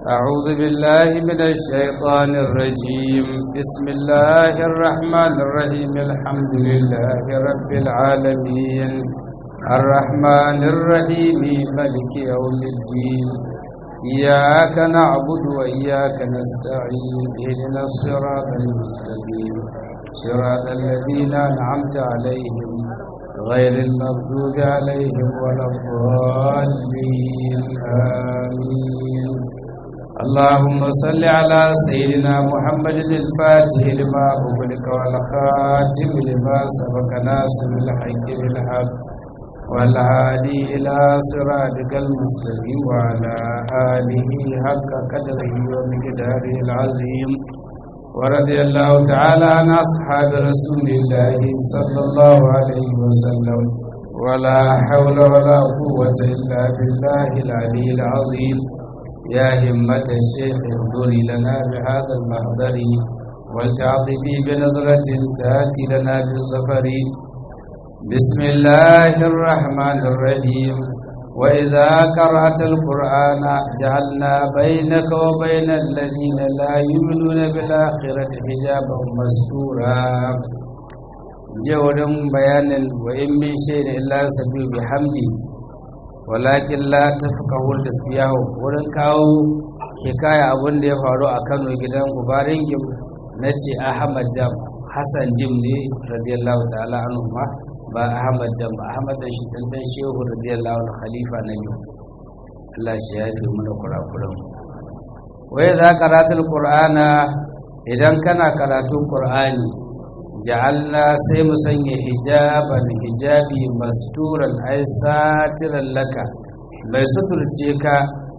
أعوذ بالله من الشيطان الرجيم بسم الله الرحمن الرحيم الحمد لله رب العالمين الرحمن الرحيم ملك يوم الدين إياك نعبد وإياك نستعين اهدنا الصراط المستقيم صراط الذين أنعمت عليهم غير المغضوب عليهم ولا الضالين آمين اللهم صل على سيدنا محمد الفاتح لما أغلق والخاتم لما سبق ناصر الحق بالحق والهادي إلى صراطك المستقيم وعلى آله حق قدره ومقداره العظيم ورضي الله تعالى عن أصحاب رسول الله صلى الله عليه وسلم ولا حول ولا قوة إلا بالله العلي العظيم يا همة الشيخ اهضري لنا بهذا المهدر ولتعطفي بنظرة تأتي لنا بالظفر بسم الله الرحمن الرحيم وإذا قرأت القرآن جعلنا بينك وبين الذين لا يؤمنون بالآخرة حجابا مستورا جودن بيان وإن من شيء إلا سبيل بحمدي walakin la tafqahu tasbiyahu wurin kawo hikaya abin da ya faru a Kano gidan Gubarin Gim nace Ahmad Dam Hassan Jim ne radiyallahu ta'ala anhu ma ba Ahmad Dam ba Ahmad da shi dan dan Shehu radiyallahu anhu khalifa na yau Allah shi ya fi mana kurakuran wai za karatul qur'ana idan kana karatun qur'ani ja'alna sai mu sanya hijaban hijabi masturan ai satiran laka mai suturce ka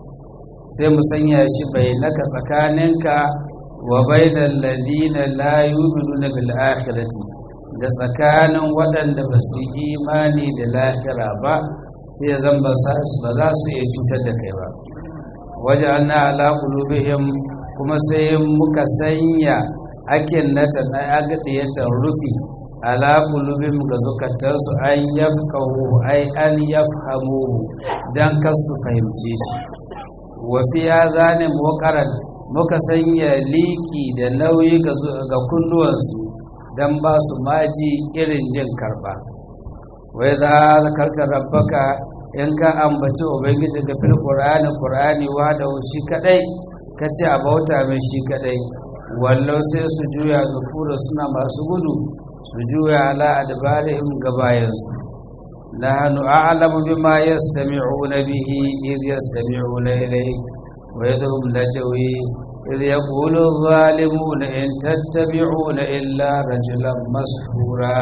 sai mu sanya shi bai naka tsakaninka wa bainal ladina la yu'minuna bil akhirati da tsakanin waɗanda ba su yi imani da lahira ba sai ya zan ba za su iya cutar da kai ba waje ana ala qulubihim kuma sai muka sanya akin nata na agadiyatar rufi ala qulubihim ga zukatansu an yafqahu ai an yafhamu dan kar su fahimce shi wa fi hadhani muqaran muka sanya liki da nauyi ga kunnuwansu dan ba su maji irin jin karba wa idza zakarta rabbaka in ka ambaci ubangiji ga fil qur'ani qur'ani wa da shi kadai kace a bauta mai shi kadai wallau sai su juya nufura suna masu gudu su juya ala adbarihim gabayansu nahnu a'lamu bima yastami'una bihi id yastami'una ilayk wa yadhum najwi id yaqulu adh-dhalimuna in tattabi'una illa rajulan mashhura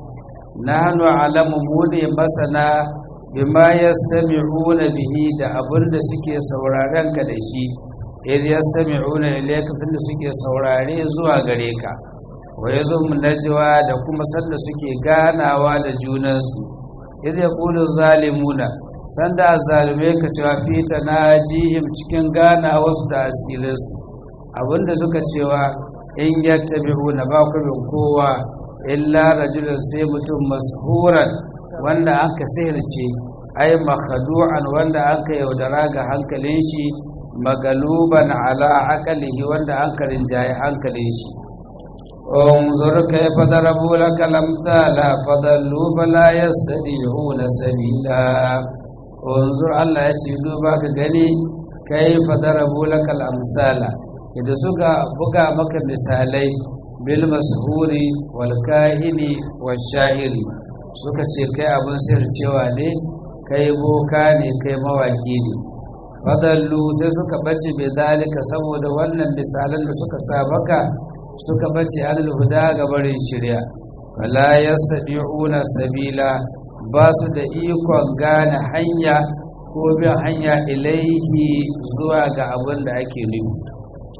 nahnu a'lamu mudi masana bima yastami'una bihi da abinda suke sauraron ka da shi idh yastami'una ilayka tunda suke saurare zuwa gare ka wa yazum najwa da kuma sanda suke ganawa da junansu idh yaqulu zalimuna sanda zalume ka cewa fita najihim cikin ganawa su da asirinsu abinda suka cewa in yattabi'una ba ku bin kowa illa rajulun sai mutum mashuran wanda aka sihirce ai makhadu'an wanda aka yaudara ga hankalin shi magaluban ala akalihi wanda an karin jaye hankalin shi unzur kayfa darabu laka lamtala fadallu fala yastadi'una sabila unzur Allah ya ce duba ka gani kayfa darabu laka amsala idan suka buga maka misalai bil mashhuri wal kahini wash sha'iri suka ce kai abin sircewa ne kai boka ne kai mawaki ne fadallu sai suka bace bai dalika saboda wannan misalan da suka sa maka suka bace alal huda ga barin shirya wala yastadi'una sabila ba su da ikon gane hanya ko bin hanya ilaihi zuwa ga abin da ake nufi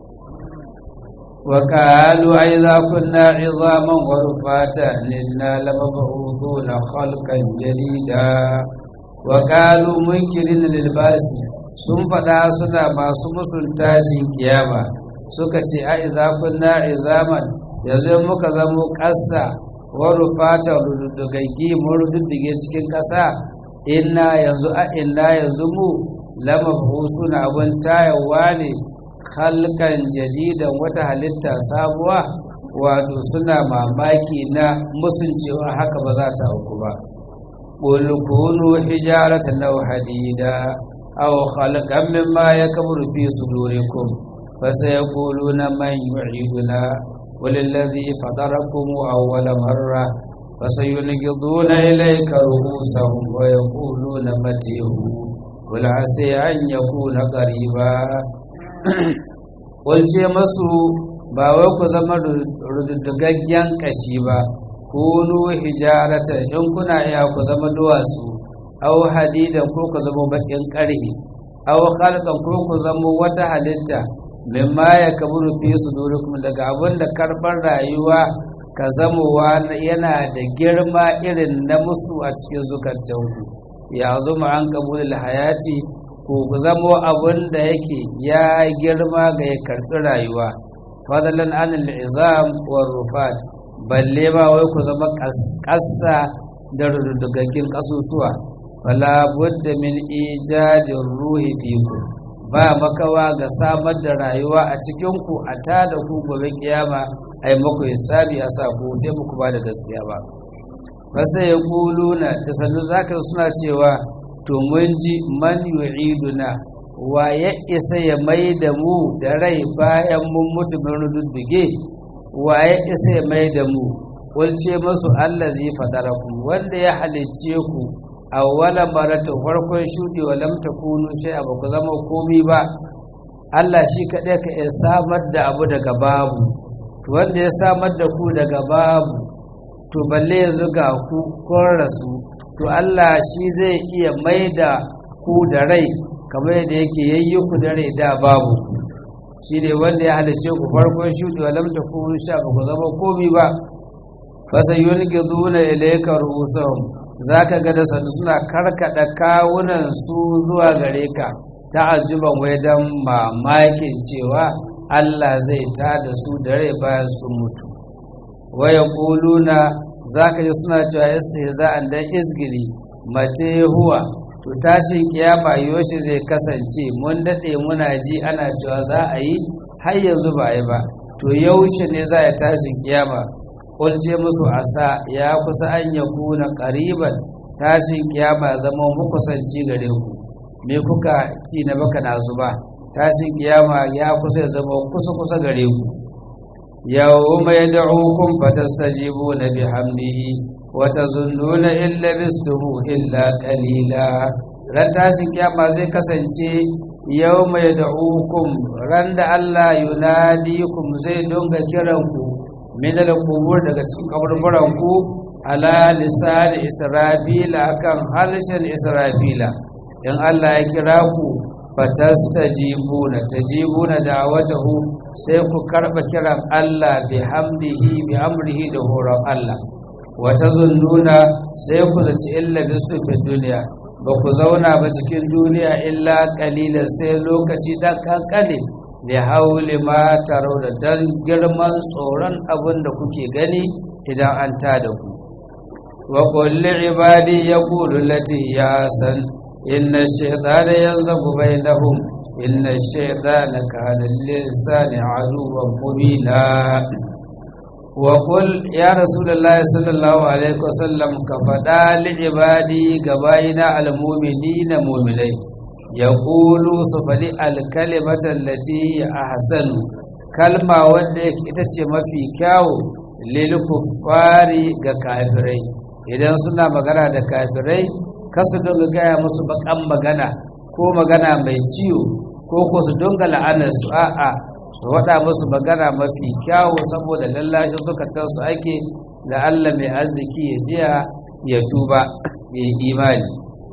وقالوا أئذا كنا عظاما ورفاتا إنا لمبعوثون خلقا جديدا وقالوا منكرين للباس sun faɗa suna masu musun tashin kiyama suka ce a iza kunna izaman yanzu muka zamo ƙasa wani fata rududugaggi mun rududduge cikin ƙasa inna yanzu a inna yanzu mu lamabu suna abin tayawa ne halkan jadidan wata halitta sabuwa wato suna mamaki na musuncewa haka ba za ta auku ba ƙulƙunu hijaratan lau hadida aw khalqan mimma yakburu fi sudurikum fasayaquluna man yu'iduna وللذي فطركم أول مرة فسينقضون إليك رؤوسهم ويقولون متى قل عسى أن يكون قريبا قل masu ba wai ku zama rududdugaggen kashi ba kunu hijarata in kuna iya ku zama duwatsu aw hadidan ko ku zama bakin karhi aw khalqan ko ku zama wata halitta mimma ya kaburu fi sudurikum daga abin da karbar rayuwa ka zamowa yana da girma irin na musu a cikin zukatanku ya zuma an kabulil hayati ko ku zamo abin da yake ya girma ga ya karɓi rayuwa fadalan anil izam wa rufat balle ma wai ku zama ƙasa da rudugaggin ƙasusuwa fala budda min ijadin ruhi fiku ba makawa ga samar da rayuwa a cikinku a ta da ku gobe kiyama ai maku hisabi a sa ku te muku ba da gaskiya ba fasa ya kuluna da sannu zaka suna cewa to mun ji man yu'iduna wa ya isa ya mai da mu da rai bayan mun mutu mun rududduge wa ya isa ya mai da mu kulce masu Allah zai fadara ku wanda ya halicce ku awwala marata farkon shudi wa lam takunu shay'a ba ku zama komi ba Allah shi kaɗai ka iya samar da abu daga babu to wanda ya samar da ku daga babu to balle yanzu ga ku kun rasu to Allah shi zai iya mai da ku da rai kamar yadda yake yayyi ku da rai da babu shi ne wanda ya halice ku farkon shudi wa lam takunu shay'a ba ku zama komi ba fasayunqiduna ilayka ru'usahum za ka ga da sanu suna karkada kawunan su zuwa gare ka ta'ajjuban wai don mamakin cewa Allah zai ta da su da rai bayan sun mutu waya kuluna za ka ji suna cewa yasa za a dan izgili mate huwa to tashin kiyama yoshi zai kasance mun daɗe muna ji ana cewa za a yi har yanzu ba yi ba to yaushe ne za a tashin kiyama kulce musu asa ya kusa an ya kuna ƙariban tashin kiyama zama mukusanci gare ku me kuka ci na baka na zuba tashin kiyama ya kusa ya zama kusa kusa gare ku yawma yad'ukum fatastajibuna bihamdihi wa tazunnuna illa bistumu illa qalila ran tashin kiyama zai kasance yawma yad'ukum ran da Allah yunadikum zai dunga kiranku min al-qubur daga cikin kaburburan ku ala lisan israfila akan harshen israfila in Allah ya kira ku fatastajibuna tajibuna da'watahu sai ku karba kiran Allah bi hamdihi bi amrihi da horon Allah wa tazunnuna sai ku zaci illa bisu fi duniya ba ku zauna ba cikin duniya illa qalilan sai lokaci dan kankane da hauli ma taro da dan girman tsoron abin da kuke gani idan an ta da ku wa kulli ibadi yaqulu lati ya san inna shaytana yanzabu bainahum inna shaytana kana lil-insani aduwwan mubina wa qul ya rasulullahi sallallahu alaihi wasallam ka fada li ibadi gabayina al-mu'minina mu'minai yaqulu su fadi al-kalimata allati ahsanu kalma wanda ita ce mafi kyawu lil kuffari ga kafirai idan suna magana da kafirai kasu dinga gaya musu bakan magana ko magana mai ciwo ko ko su dinga la'anar su a'a su waɗa musu magana mafi kyawu saboda lallashi zukatan su ake da Allah mai arziki ya jiya ya tuba ya yi imani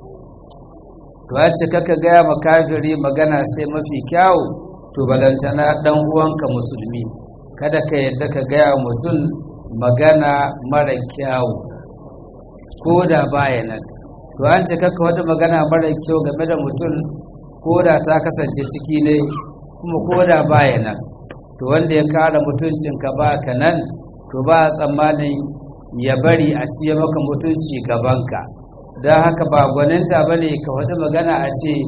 to a ce kaka gaya ma kafiri magana sai mafi kyawu to balantana ɗan uwanka musulmi kada ka yadda ka gaya mutum magana mara kyawu ko da baya nan to an ce kakka wata magana mara kyau game da mutum ko da ta kasance ciki ne kuma ko da baya nan to wanda ya kara mutuncinka ba ka nan to ba a tsammanin ya bari a ciye maka mutunci gabanka don haka ba gwaninta ba ne ka wata magana a ce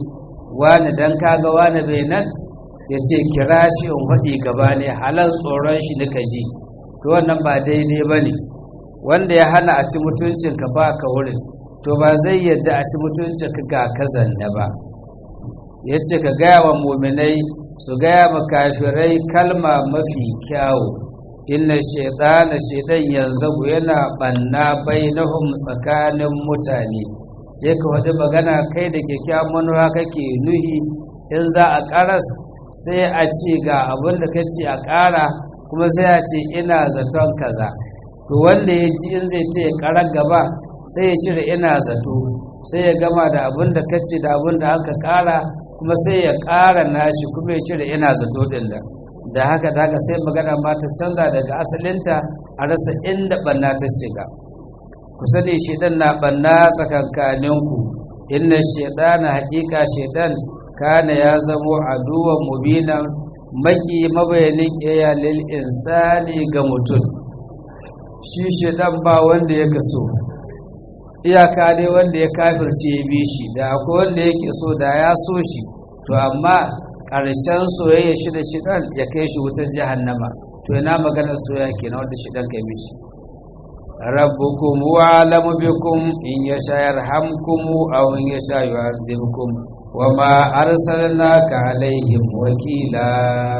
wani dan kaga wani bai nan ya ce kira shi in faɗi gaba ne halar tsoron shi nika ji to wannan ba daidai ba ne wanda ya hana a ci mutuncinka ba ka wurin to ba zai yadda a ci mutuncinka ga kazanne ba ya ce ka gaya wa muminai su gaya ma kafirai kalma mafi kyawu inna shaidana shaidan yanzu yana banna bainahum tsakanin mutane sai ka wadi magana kai da kyakkyawan manuwa kake nuhi in za a karas sai a ce ga abin da ka ce a ƙara kuma sai a ce ina zaton kaza to wanda ya ji in zai ce ya ƙarar gaba sai ya cire ina zato sai ya gama da abin da ka ce da abin da aka ƙara kuma sai ya ƙara nashi kuma ya cire ina zato ɗin da da haka da haka sai magana ma ta canza daga asalinta a rasa inda ɓanna ta shiga ku sani shaidan na ɓanna tsakankaninku inna shaidana haƙiƙa shaidan kana ya zamo aduwan mubinan maki mabayanin iya lil insani ga mutum shi shaidan ba wanda ya kaso iyaka ne wanda ya kafirce ya bi shi da akwai wanda yake so da ya so shi to amma ƙarshen soyayya shi da shidan ya kai shi wutar jahannama to ina maganar soyayya kenan wanda shidan kai mishi rabbukum wa alamu bikum in yasha yarhamkum aw in yasha yu'adhibkum وما أرسلناك عليهم وكيلا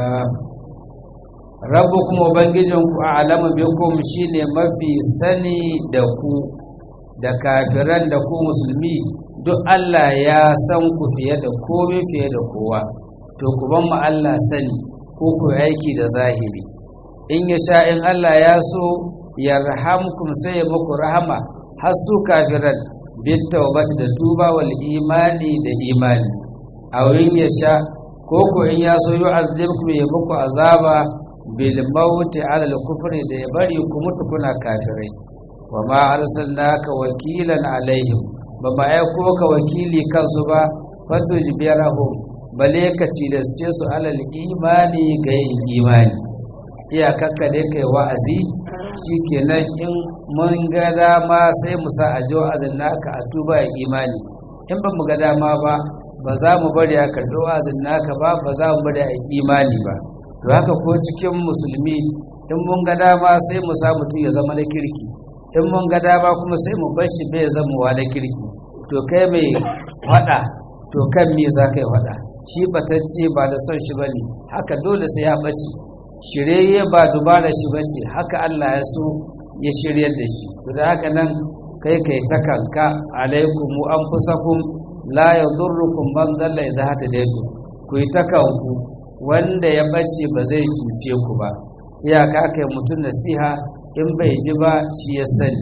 ربكم وبنجيكم أعلم بكم شيني mafi sani da ku da kafiran da ku musulmi duk Allah ya san ku fiye da komai fiye da kowa to ku ban mu Allah sani ko ku aiki da zahiri in ya sha in Allah ya so yarhamkum sai ya muku rahama har su kafiran bittaubati da tuba wal imani da imani a wurin ya sha ko ko in ya so yu'azzibkum ya muku azaba bil mauti ala al kufri da ya bari ku mutu kuna kafirai wa ma arsalnaka wakilan alaihim ba ma aiko ka wakili kansu ba fatujbirahum bale ka cilasce su alal imani ga yin imani iyakakka dai kai wa'azi shikenan in mun ga dama sai mu sa a ji wa'azin naka a tuba ya imani in ba mu ga dama ba ba za mu bari a karɓi wa'azin naka ba ba za mu bari a imani ba to haka ko cikin musulmi in mun ga dama sai mu sa mutum ya zama na kirki in mun ga dama kuma sai mu bar shi bai zama wa na kirki to kai mai faɗa to kan me za ka yi faɗa shi batacce ba da son shi bane haka dole sai ya ɓace shirye ba dubara shi bace haka Allah ya so ya shiryar da shi to da haka nan kai kai ta kanka alaikum anfusakum la yadurrukum man dalla idha hatadaytu ku yi ta kanku wanda ya bace ba zai cuce ku ba iyaka kai mutum nasiha in bai ji ba shi ya sani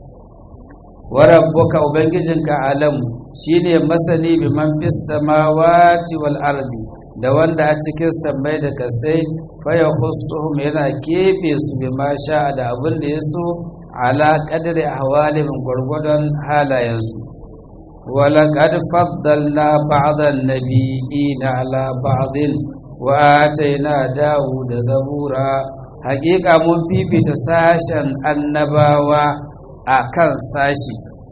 wa rabbuka ubangijinka alam shine masani biman fis samawati wal ardi da wanda a cikin sammai da kasai faya husuhum yana kefe su bi ma sha da abin da ya so ala kadari ahwalihim gwargwadon halayensu wala qad faddalna ba'dhan nabiyina ala ba'dhin wa ataina dawuda zabura haƙiƙa mun fifita sashen annabawa a kan sashi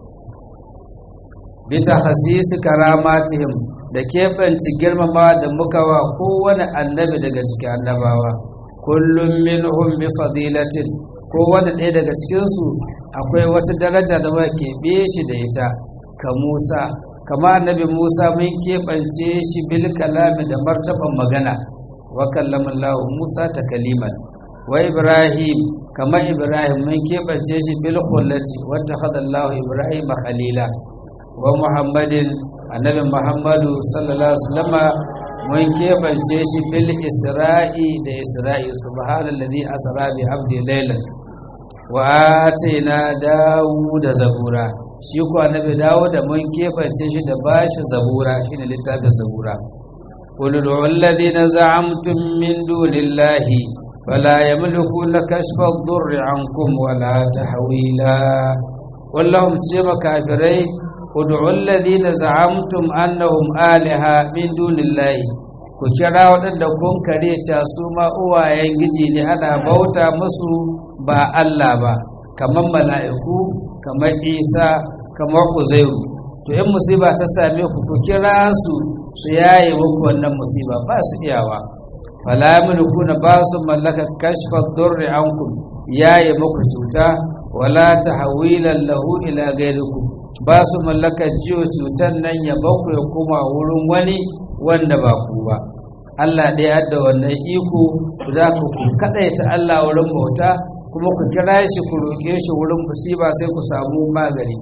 bita hasisi karamatihim da keɓance girmama da muka wa kowane annabi daga cikin annabawa kullum minhum bi fadilatin kowane ɗaya daga cikinsu akwai wata daraja da muka keɓe shi da ita ka musa kama annabi musa mun keɓance shi bil kalami da martaban magana wa kallamallahu musa ta kaliman wa ibrahim kama ibrahim mun keɓance shi bil khullati wa takhadallahu ibrahim khalila wa muhammadin annabi muhammadu sallallahu alaihi wasallama mun keɓance shi bil isra'i da isra'i subhanallazi asra bi abdi laylan wa atina dawuda zabura shi ko annabi dawuda mun keɓance shi da bashi zabura shine littafin zabura qul alladhina za'amtum min dunillahi fala yamlikuna kashfa ad-durri ankum wala tahwila wallahum ce makafirai ud'u alladhina za'amtum annahum alaha min dunillahi ku kira waɗanda kun kare ta su ma uwayen giji ne ana bauta musu ba Allah ba kamar mala'iku kamar Isa kamar Uzairu to in musiba ta same ku ku kira su su yaye muku wannan musiba ba su iyawa fala yamlikuna ba su mallaka kashfa durri ankum yaye muku cuta wala tahwilan lahu ila ghayrikum ba su mallaka jiyo cutan nan ya baku ya koma wurin wani wanda ba ku ba Allah ɗaya da wannan iko ku za ku kaɗaita Allah wurin bauta kuma ku kira shi ku roƙe shi wurin musiba sai ku samu magani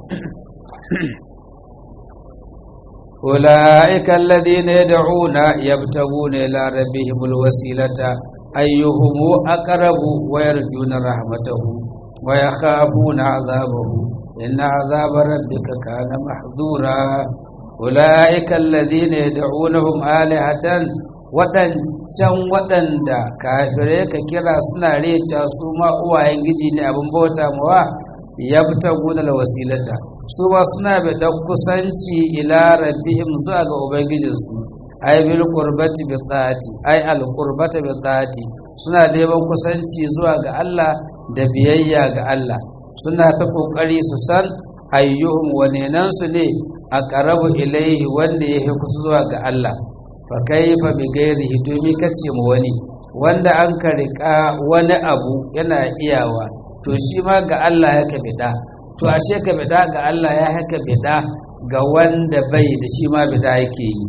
أولئك الذين يدعون يبتغون إلى ربهم الوسيلة أيهم أقرب ويرجون رحمته ويخافون عذابه إن عذاب ربك كان محذورا أولئك الذين يدعونهم آلهة waɗancan waɗanda kafirai ka kira suna reca su ma uwayen giji ne abin bauta mawa ya fita gudanar wasilata su ba suna da kusanci ila rabbihim zuwa ga ubangijinsu ai bil qurbati bi taati ai al qurbata bi taati suna neman kusanci zuwa ga Allah da biyayya ga Allah suna ta kokari su san ayyuhum wanenan su ne a qarabu ilaihi wanda yake kusa zuwa ga Allah fa kaifa bi ghairihi to mi kace mu wani wanda an ka rika wani abu yana iyawa to shi ma ga Allah ya ka bida to ashe ka bida ga Allah ya haka bida ga wanda bai da shi ma bida yake yi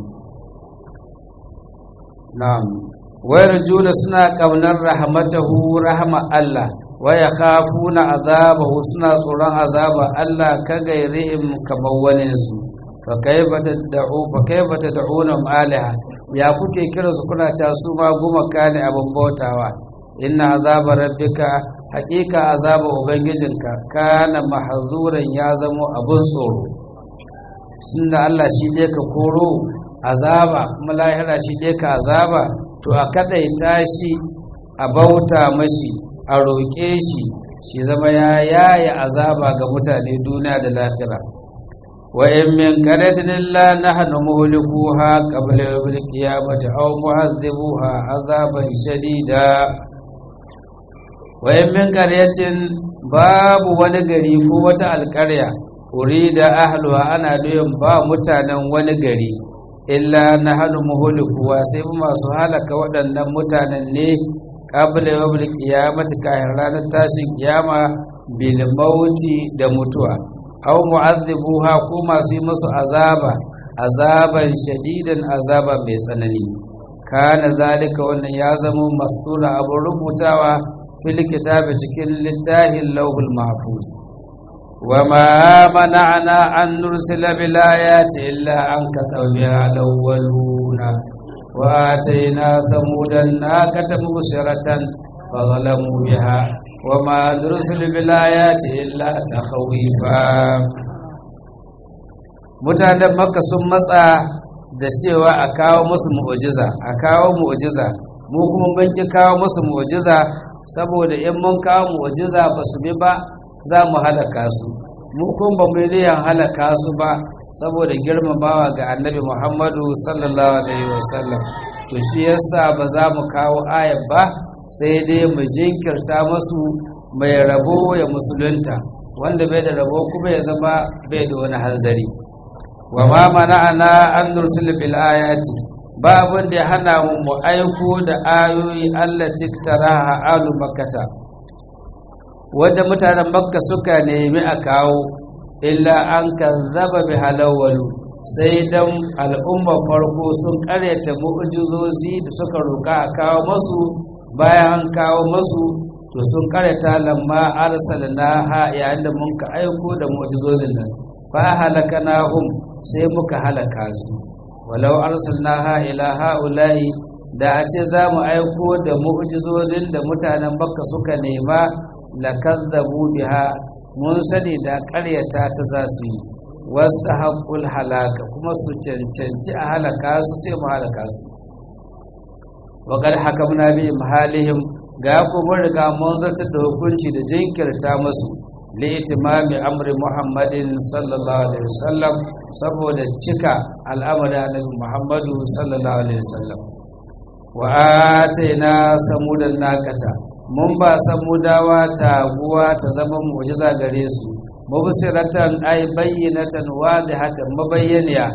na'am wayar juna suna kaunar rahmatahu rahama Allah waya khafuna azabahu suna tsoron azaba Allah ka gairihim kamar wani su fa kaifa tad'u fa kaifa tad'una alaha ya kuke kira su kuna ta su ma gumaka ne abin bautawa inna azaba rabbika haƙiƙa azaba ubangijinka kana mahzuran ya zamo abin tsoro sunna Allah shi ne ka koro azaba kuma lahira shi ne ka azaba to a kadaita shi a bauta mashi a roƙe shi shi zama ya yaya azaba ga mutane duniya da lahira wa in min qaryatin illa nahnu muhlikuha qabla yawmil qiyamati aw mu'adhibuha azaban shadida wa in min qaryatin babu wani gari ko wata alƙarya urida ahluha ana doyin ba mutanen wani gari illa nahnu muhlikuha sai masu halaka waɗannan mutanen ne qabla yawmil qiyamati kahin ranar tashin kiyama bil mauti da mutuwa aw mu'azzibuha ko masu yi musu azaba azaban shadidan azaba mai tsanani kana zalika wannan ya zama mastura abun rubutawa fil kitabi cikin littafin lawhul mahfuz وما منعنا أن نرسل بالآيات إلا أن كتب بها الأولون وآتينا ثمود الناقة مبصرة فظلموا بها وما نرسل بالآيات إلا تخويفا mutanen makka sun matsa da cewa a kawo musu mu'ujiza a kawo mu'ujiza mu kuma mun ki kawo musu mu'ujiza saboda in mun kawo mu'ujiza ba su bi ba za mu halaka su mu kuma ba mu yi halaka su ba saboda girmamawa ga annabi muhammadu sallallahu alaihi wasallam to shi yasa ba za mu kawo ayat ba sai dai mu jinkirta masu mai rabo ya musulunta wanda bai da rabo kuma ya zama bai da wani hanzari wa ma mana'ana an nursil bil ayati ba abin da ya hana mu mu aiko da ayoyi Allah tiktaraha alu makkata wanda mutanen makka suka nemi a kawo illa an kazzaba bi halawwalu sai dan al'ummar farko sun karyata mu'jizozi da suka roka a kawo masu bayan an kawo masu to sun karyata lamma arsalna ha yayin da mun ka aiko da mu'jizozin nan fa halakanahum sai muka halaka su walau arsalna ha ila haula'i da a ce za mu aiko da mu'jizozin da mutanen bakka suka nema lakazzabu biha mun sani da ƙaryata ta za su yi wasu haƙul halaka kuma su cancanci a halaka su sai mu halaka su waƙar haka muna bi mahalihim ga kuma riga mun zartar da hukunci da jinkirta musu li'itimami amri muhammadin sallallahu alaihi wasallam saboda cika al'amari annabi muhammadu sallallahu alaihi wasallam wa ataina samudan naqata mun ba samudawa taguwa ta zama mu'jiza gare su mubsiratan ay bayyinatan wadihatan mabayyaniya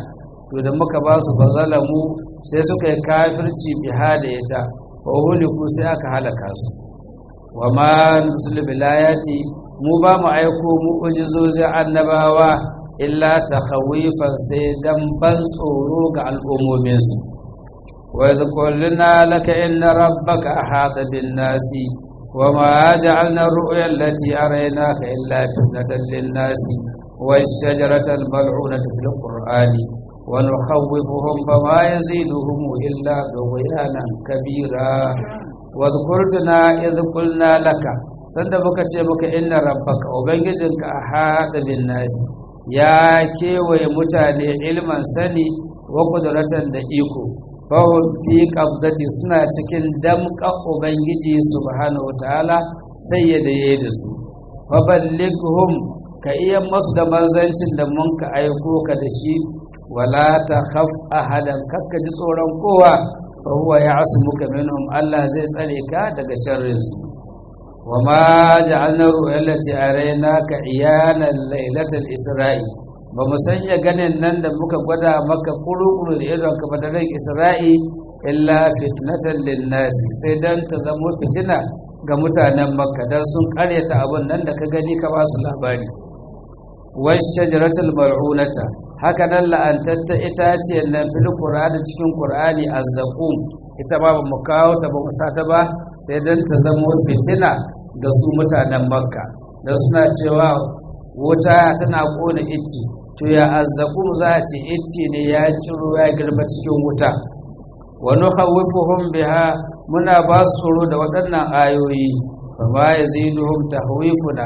to da muka ba su bazalamu sai suka yi kafirci biha da ita wa huliku sai aka halaka su wa ma nusul bilayati mu ba mu aiko mu ujizozin annabawa illa takhawifan sai dan ban tsoro ga al'ummominsu wa idh qulna laka inna rabbaka ahata bin nasi wa ma ja'alna ar-ru'ya allati araynaka illa fitnatan lin-nasi والشجرة الملعونة في القرآن ونخوفهم فما يزيدهم إلا طغيانا كبيرا واذكرتنا إذ قلنا لك sanda muka ce muka inna rabbaka ubangijinka a haɗa bin nasi ya kewaye mutane ilman sani wa kudratan da iko fahim fi qabdati suna cikin damƙa ubangiji subhanahu wataala sai ya daye da su faballighum ka iya masu da manzancin da mun ka aiko ka da shi wala ta khaf ahadan kakka ji tsoron kowa fa huwa ya'sumuka minhum Allah zai tsare ka daga sharrin su wa ma ja'alna ru'yallati araynaka iyana lailatal isra'i ba mu sanya ganin nan da muka gwada maka kurukuru da idon ka badaran isra'i illa fitnatan linnas sai dan ta zamo fitina ga mutanen makka dan sun karyata abun nan da ka gani ka ba su labari washajaratul mal'unata haka nan la'antatta itaciyar nan fil qur'ani cikin qur'ani azzaqum ita ba mu kawo ta ba mu sata ba sai dan ta zama fitina ga su mutanen makka da suna cewa wuta tana kona icci to ya azzaqum za a ce icci ne ya ciro ya girma cikin wuta wa nukhawwifuhum biha muna ba su tsoro da waɗannan ayoyi fa ma yaziduhum tahwifuna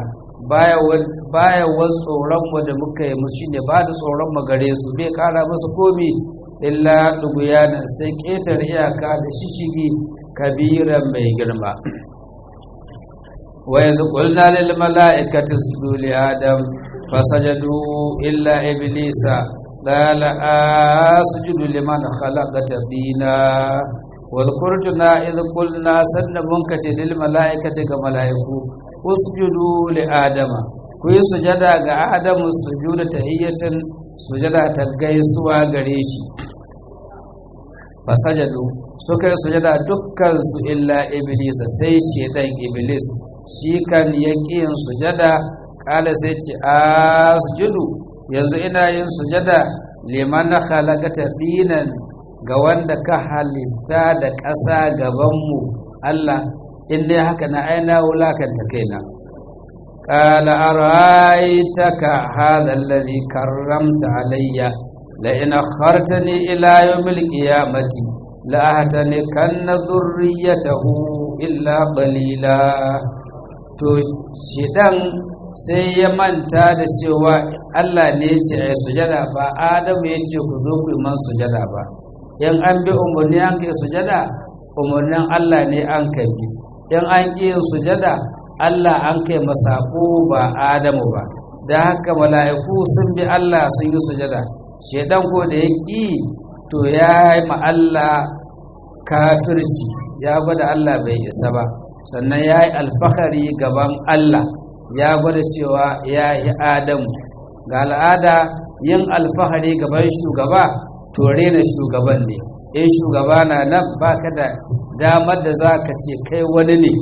baya wasu tsoronmu da muka yi musu shine ba da tsoron mu gare su bai kara musu komi illa duguyanan sai ƙetar iyaka da shishigi kabiran mai girma wa yanzu qulna lil mala'ikati isjudu li adam fasajadu illa iblisa qala asjudu liman khalaqata bina wadhkurtuna idh qulna sanna munkace lil mala'ikati ga mala'iku usjudu li adama ku yi sujada ga adamu sujuda tahiyyatin sujada ta gaisuwa gare shi fasajadu suka yi sujada dukkan su illa iblis sai shedan iblis shi kan yin sujada kala sai ce asjudu yanzu ina yin sujada liman khalaqata dinan ga wanda ka halitta da ƙasa gabanmu Allah in dai haka na aina wulakanta kaina qala ara'aytaka hadha alladhi karramta alayya la in akhartani ila yawmil qiyamati la ahtani kanna dhurriyyatahu illa qalila to shidan sai ya manta da cewa Allah ne ya ce ai sujada ba Adamu ya ce ku zo ku yi man sujada ba in an bi umarni an kai sujada umarnin Allah ne an kai bi in an ƙi yin sujada Allah an kai masako ba Adamu ba da haka mala'iku sun bi Allah sun yi sujada shedan ko da ya ƙi to ya yi ma Allah kafirci ya gwada Allah bai isa ba sannan ya yi alfahari gaban Allah ya gwada cewa ya yi Adamu ga al'ada yin alfahari gaban shugaba to rena shugaban ne in shugaba na nan baka da damar da za ka ce kai wani ne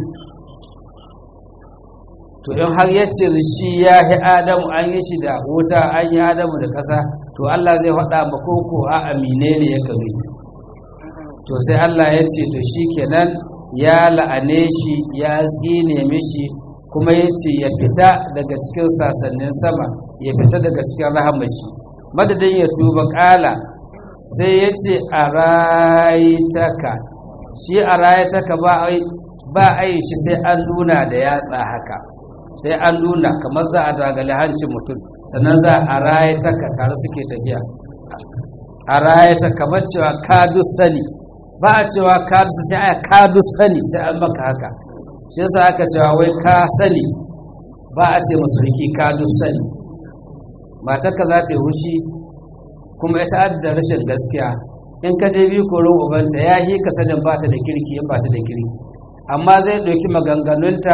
to in har ya ce shi ya yi adamu an yi shi da wuta an yi adamu da ƙasa to Allah zai faɗa ma koko a amine ne ya kame to sai Allah ya ce to shi kenan ya la'ane shi ya tsine mishi kuma ya ce ya fita daga cikin sasannin sama ya fita daga cikin rahamashi madadin ya tuba ƙala sai ya ce a rayitaka shi a rayitaka ba a yi shi sai an nuna da yatsa haka sai an nuna kamar za a dagali hancin mutum sannan za a rayitaka tare suke tafiya a rayita kamar cewa ka sani ba a cewa ka sai a ka sani sai an maka haka shi yasa aka cewa wai ka sani ba a ce masu riki ka sani matarka za ta yi hushi kuma ita da rashin gaskiya in ka je bi koron ubanta ya yi ka sanin ba ta da kirki in ba ta da kirki amma zai ɗauki maganganunta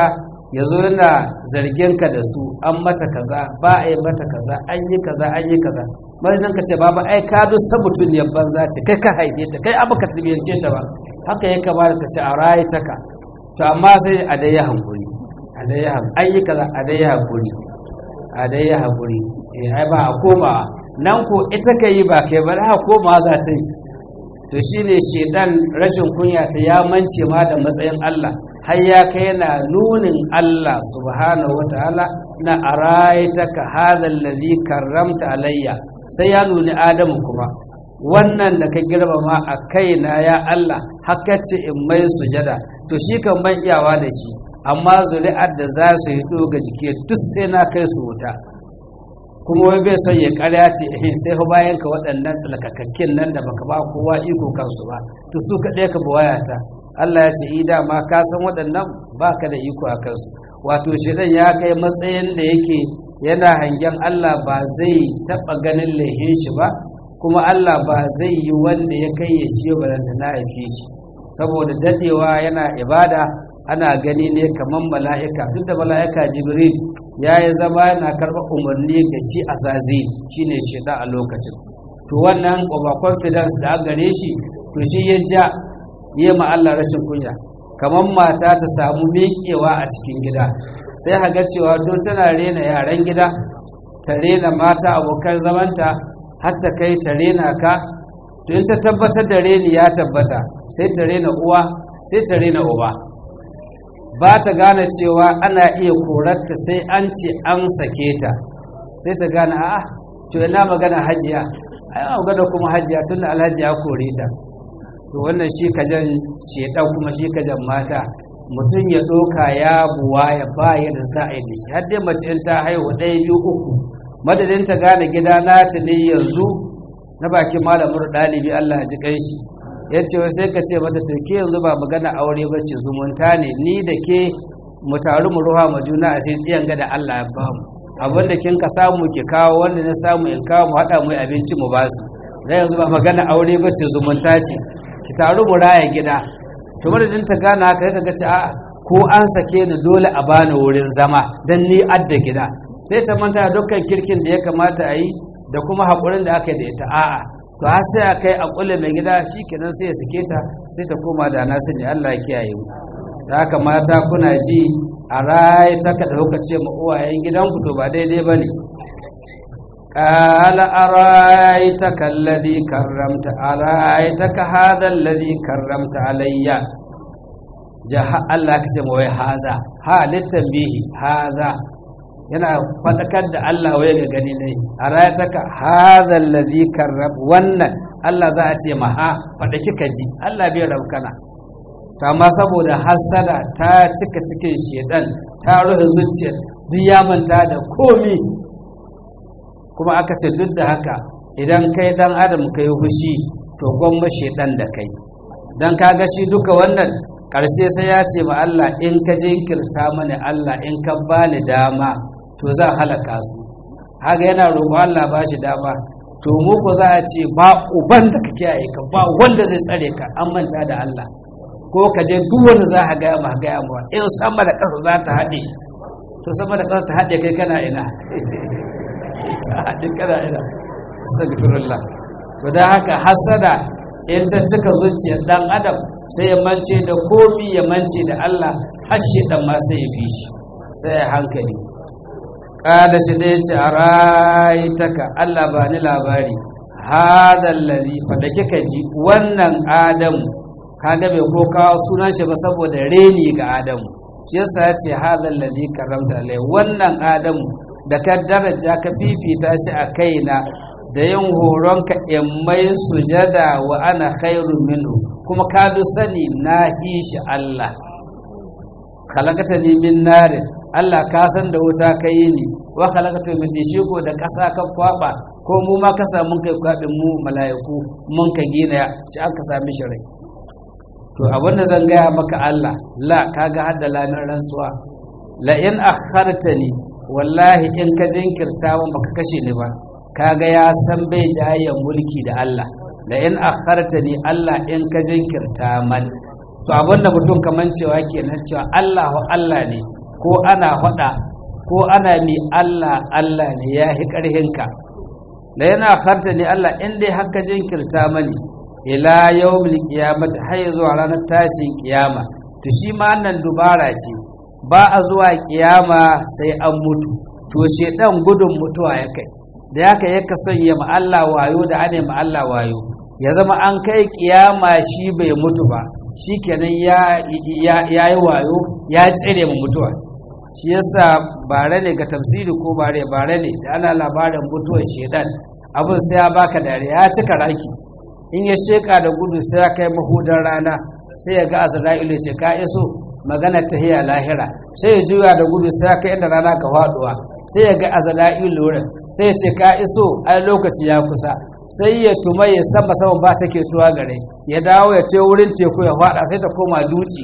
ya zo yana zargin ka da su an mata kaza ba a yi mata kaza an yi kaza an yi kaza madadin ka ce baba ai ka duk sabutun ya banza ce kai ka haife ta kai abu ka tarbiyyance ta ba haka ya kamata ka ce a rayu ta ka to amma sai a dai ya hankuri a dai ya hankuri an yi kaza a dai ya hankuri a dai ya hankuri eh ai ba a koma nan ko ita ka yi ba kai ba ha koma za ta yi to shine shedan rashin kunya ta ya mance ma da matsayin Allah har ya kai yana nunin Allah subhanahu wataala na araitaka hadha alladhi karramta alayya sai ya nuni Adamu kuma wannan da ka girmama a kaina ya Allah haka ce in mai sujada to shi kan ban iyawa da shi amma zuri'ar da za su hito ga jiki duk sai na kai su wuta kuma wai bai son ya karya ce eh sai fa bayan ka waɗannan tsalkakakkin nan da baka ba kowa iko kansu ba to su kaɗai ka buwaya ta Allah ya ce ida ma ka san waɗannan baka da iko a kansu wato shedan ya kai matsayin da yake yana hangen Allah ba zai taɓa ganin laihin shi ba kuma Allah ba zai yi wanda ya kai ya shi balanta na haife shi saboda dadewa yana ibada ana gani ne kamar mala'ika duk da mala'ika jibril ya yi zama yana karɓar umarni ga shi a zazi shi ne shida a lokacin to wannan over confidence da an gare shi to shi ya ja yi ma Allah rashin kunya kamar mata ta samu miƙewa a cikin gida sai haga cewa to tana rena yaran gida ta rena mata abokan zamanta har ta kai ta rena ka to in ta tabbatar da reni ya tabbata sai ta rena uwa sai ta rena uba ba ta gane cewa ana iya korarta sai an ce an sake ta sai ta gane a'a to ina magana hajiya ai magana kuma hajiya tunda alhaji ya kore ta to wannan shi kajan shedan kuma shi kajan mata mutum ya ɗoka ya buwa ya ba da za a yi da shi har dai mace in ta haihu ɗaya biyu uku madadin ta gane gida nata ne yanzu na bakin malamin ɗalibi Allah ji kai shi ya ce sai ka ce mata to ke yanzu ba magana aure ba ce zumunta ne ni da ke mu taru mu ruha ma juna a sai ɗiyan ga da Allah ya ba mu abin da kin ka samu ki kawo wanda na samu in kawo mu haɗa mu abinci mu ba su da yanzu ba magana aure ba ce zumunta ce ki taru mu raya gida to madadin ta gane haka sai ka ce a ko an sake ni dole a bani wurin zama dan ni adda gida sai ta manta da dukkan kirkin da ya kamata a yi da kuma haƙurin da aka yi da ita a'a to har sai a kai a ƙulle mai gida shi kenan sai ya sake ta sai ta koma da na sani Allah ya kiyaye mu da haka mata kuna ji a rai ta ka dauka ce ma uwayen gidanku to ba daidai bane قال أرأيتك الذي كرمت أرأيتك هذا الذي كرمت علي جاء الله كتب هذا ها للتنبيه هذا yana faɗakar da Allah waye ga gani ne a rayataka hadha alladhi karrab wannan Allah za a ce ma ha faɗa kika ji Allah bai raukana to amma saboda hasada ta cika cikin shedan ta rufe zuciyar duk ya manta da komi kuma aka ce duk da haka idan kai dan adam kai hushi to gwamma shedan da kai dan kaga shi duka wannan ƙarshe sai ya ce ma Allah in ka jinkirta mani Allah in ka bani dama to zan halaka su haka yana roƙo Allah ba shi dama to mu ko za a ce ba uban da ka kiyaye ka ba wanda zai tsare ka an manta da Allah ko ka je duk wanda za ka gaya ma gaya ma in sama da ƙasa za ta haɗe to sama da ƙasa ta haɗe kai kana ina ta haɗe kana ina astagfirullah to da haka hasada in ta cika zuciyar dan adam sai ya mance da komi ya mance da Allah har shi dan ma sai ya fi shi sai ya hankali kada shi dai ce a rayitaka Allah ba ni labari hadal ladhi fada kika ji wannan adamu kaga bai ko kawo sunan shi ba saboda reni ga adamu shi yasa ya ce hadal ladhi karamta alai wannan adamu da ka daraja ka fifita shi a kaina da yin horonka in mai sujada wa ana khairun minhu kuma ka bi sani na shi Allah khalaqata ni min narin Allah ka san da wuta ka yi ni wa khalaqata min ko da ƙasa ka kwaba ko mu ma ka samu kai kwabin mu mala'iku mun ka gina shi an ka sami shi rai to abin da zan gaya maka Allah la kaga hadda lamin rantsuwa la in akhartani wallahi in ka jinkirta mun baka kashe ni ba kaga ya san bai jayayyan mulki da Allah la in akhartani Allah in ka jinkirta man to abinda mutum kaman cewa kenan cewa Allah Allah ne ko ana faɗa ko ana mi Allah Allah ne ya hi ƙarhinka da yana harta ne Allah in dai haka jinkirta mani ila yawmil qiyamati har zuwa ranar tashin kiyama to shi ma nan dubara ce ba a zuwa kiyama sai an mutu to shedan gudun mutuwa ya kai da ya kai ya sanya ma Allah wayo da ane ma Allah wayo ya zama an kai kiyama shi bai mutu ba shi kenan ya yi wayo ya tsire mu mutuwa shi yasa bare ne ga tafsiri ko bare bare ne da ana labarin mutuwar shedan abin sai ya baka dare ya cika raki in ya sheka da gudu sai ya kai mahudar rana sai ya ga azra'ilu ce ka iso magana ta hiya lahira sai ya juya da gudu sai ya kai inda rana ka faduwa sai ya ga azra'ilu wurin sai ya ce ka iso ai lokaci ya kusa sai ya tuma ya sama sama ba take tuwa gare ya dawo ya ce wurin teku ya fada sai ta koma duci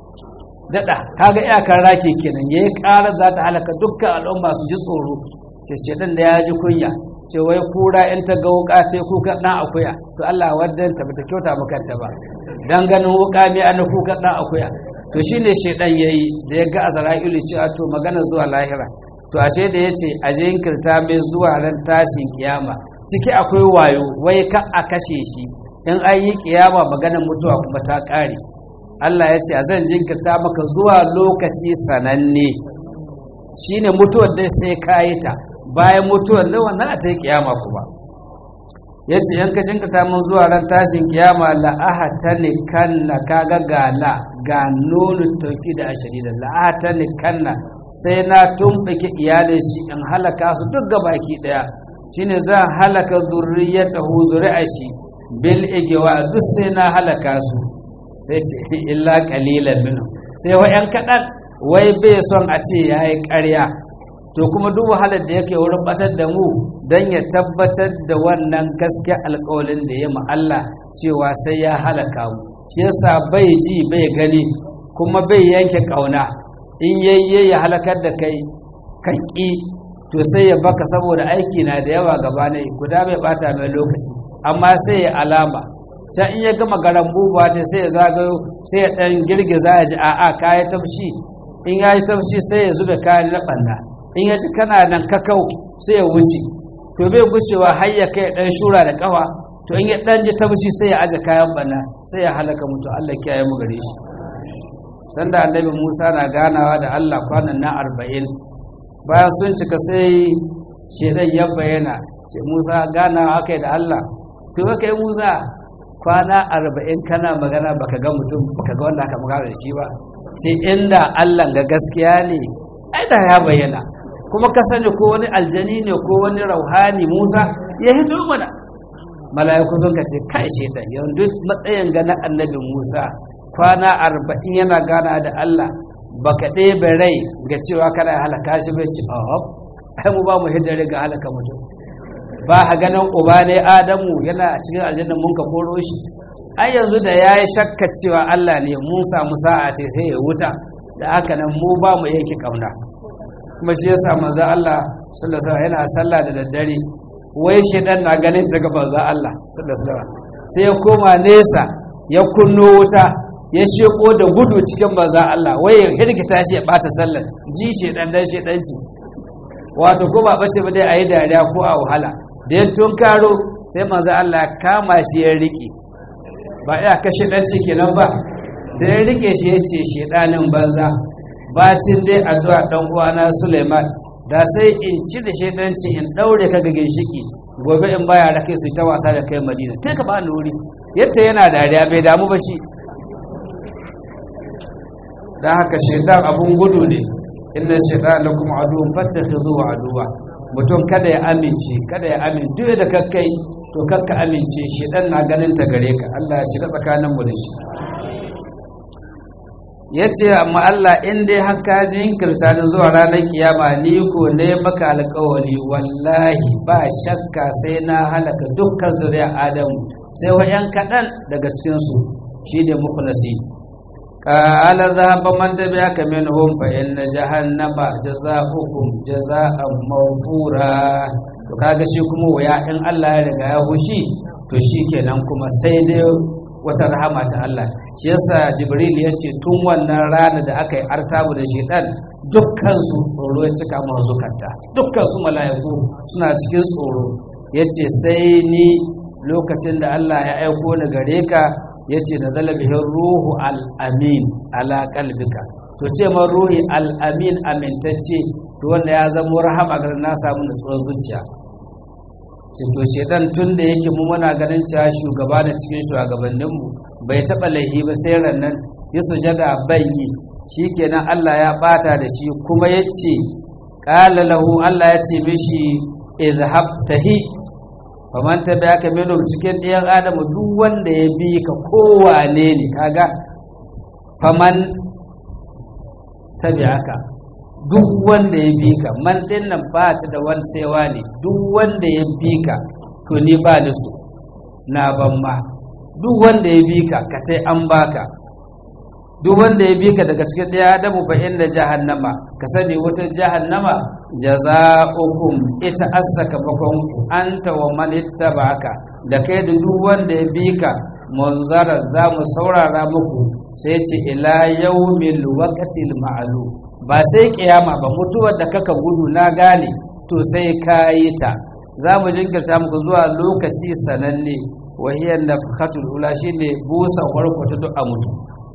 dada kaga iyakar raki kenan yayi ƙara za ta halaka dukkan al'umma su ji tsoro ce shedan da ya ji kunya ce wai kura in ta ga wuka ce kuka dan akuya to Allah waddan ta bata kyauta maka ta ba dan ganin wuka mai an kuka dan akuya to shine shedan yayi da ya ga azra'ilu cewa to magana zuwa lahira to ashe da yace a jinkirta mai zuwa ran tashin kiyama ciki akwai wayo wai ka a kashe shi in an yi kiyama maganar mutuwa kuma ta kare Allah ya ce a zan jinkirta maka zuwa lokaci sananne shine mutuwar dai sai ka yi ta bayan mutuwar da wannan a ta yi kiyama kuma ya ce yan ka jinkirta mun zuwa ran tashin kiyama la'aha ta ne kanna kaga gala ga nunu tauki da ashiri da la'aha ta ne kanna sai na tumɓuke iyalin shi in halaka su duk baki ɗaya shine zan halaka zurriyatahu zuri'a shi bil igewa duk sai na halaka su sai ce illa qalilan minhum sai wa yan kadan wai bai son a ce yayi ƙarya to kuma duk wahalar da yake wurin batar da mu dan ya tabbatar da wannan gaskiya alƙawalin da ya mu Allah cewa sai ya halaka mu shi yasa bai ji bai gani kuma bai yanke kauna in yayye ya halakar da kai kan ƙi to sai ya baka saboda aiki na da yawa gaba ne guda bai bata mai lokaci amma sai ya alama can in ya gama garan buba ta sai ya zagayo sai ya dan girgiza ya ji a'a kayi tafshi in ya yi tafshi sai ya zube kayan na ɓanna in ya ji kana nan kakau sai ya wuce to bai gucewa har ya kai dan shura da kafa to in ya dan ji tafshi sai ya aje kayan ɓanna sai ya halaka mutu Allah kiyaye mu gare shi sanda annabi Musa na ganawa da Allah kwanan na arba'in bayan sun cika sai shedan ya bayyana ce Musa ganawa aka da Allah to kai Musa kwana arba'in kana magana baka ga mutum baka ga wanda aka magana da shi ba sai inda Allah ga gaskiya ne ai da ya bayyana kuma ka sani ko wani aljani ne ko wani rauhani Musa ya hito mana mala'iku sun ka ce kai shedan yanzu matsayin ga na annabi Musa kwana arba'in yana gana da Allah baka ɗebe rai ga cewa kana halaka shi bai ci oh ai mu ba mu hiddare ga halaka mutum ba a ganin uba ne Adamu yana cikin aljanna mun ka koro shi ai yanzu da yayi shakka cewa Allah ne mun samu sa'a ce sai ya wuta da haka nan mu ba mu yanke kauna kuma shi yasa manzo Allah sallallahu alaihi wasallam yana sallah da daddare wai shedan na ganin ta ga manzo Allah sallallahu alaihi wasallam sai ya koma nesa ya kunno wuta ya sheko da gudu cikin manzo Allah wai ya hirgita shi ya bata sallar ji shedan dan shedanci wato ko ba bace ba dai ayi dariya ko a wahala da ya tunkaro sai manzo Allah kama shi ya rike ba ya kashe danci kenan ba da ya rike shi ya ce shedanin banza bacin dai addu'a dan uwana Suleiman da sai in ci da shedanci in daure ka ga ginshiki gobe in baya rake su ta wasa da kai Madina sai ka ba ni wuri yadda yana dariya bai damu ba shi dan haka shedan abun gudu ne inna shaytan lakum aduwwun fattakhidhuhu aduwwa mutum kada ya amince kada ya amince duk da kakkai to kakka amince shedan na ganin ta gare ka Allah ya shiga tsakanin mu da shi yace amma Allah in dai har ka jinkirta ni zuwa ranar kiyama ni ko ne maka alƙawari wallahi ba shakka sai na halaka dukkan zuriya Adamu sai wa yan kaɗan daga cikin su shine mukhlasi قال ذهب من تبعك منهم فإن جهنم جزاؤكم جزاء موفورا to kaga shi kuma waya in Allah ya riga ya hushi to shi kenan kuma sai dai wata rahama ta Allah shi yasa Jibril ya ce tun wannan rana da aka yi artabu da shedan dukkansu tsoro ya cika masu zukata dukkansu mala'iku suna cikin tsoro ya ce sai ni lokacin da Allah ya aiko ni gare ka ya ce na zalabihin ruhu al'amin ala kalbika to ce man ruhi al'amin amintacce to wanda ya zama rahama ga na samu nutsuwar zuciya ce to shedan tun da yake mu muna ganin cewa shugaba da cikin shugabanninmu bai taɓa laihi ba sai rannan ya sujada bai yi shikenan Allah ya bata da shi kuma ya ce ƙala lahu Allah ya ce mishi izhab tahi faman tabi'aka minhum cikin ɗiyan adamu duk wanda ya bi ka kowane ne kaga faman tabi'aka duk wanda ya bi ka man ɗin nan ba ta da wani saiwa ne duk wanda ya bi ka to ni ba ni so na ban ma duk wanda ya bi ka ka tai an baka duk wanda ya bi ka daga cikin ɗaya adamu fa inda jahannama ka sani wata jahannama jaza'ukum ita asaka bakon anta wa man ittaba'aka da kai da duk wanda ya bi ka munzara za mu saurara muku sai ce ila yawmil waqtil ma'lum ba sai kiyama ba mutuwar da kaka gudu na gane to sai ka yi ta za mu jinkirta muku zuwa lokaci sananne wahiyar nafkatul ula shine busa farko ta duk a mutu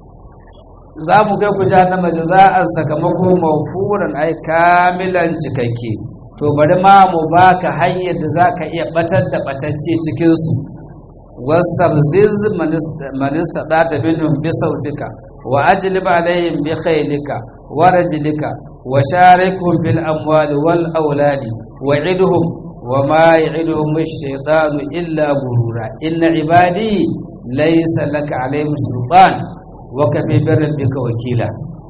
za mu kai ku jahannama jaza'an sakamako mawfuran ai kamilan cikakke to bari ma mu baka hanyar da zaka iya batar da batacce cikin su wasabziz manista data minhum bi sautika wa ajlib alaihim bi khaylika wa rajlika wa sharikhum bil amwali wal auladi wa idhum wa ma ya'iduhum ash-shaytanu illa gurura inna ibadi laysa laka alaihim sultan waka fi birin duka wakila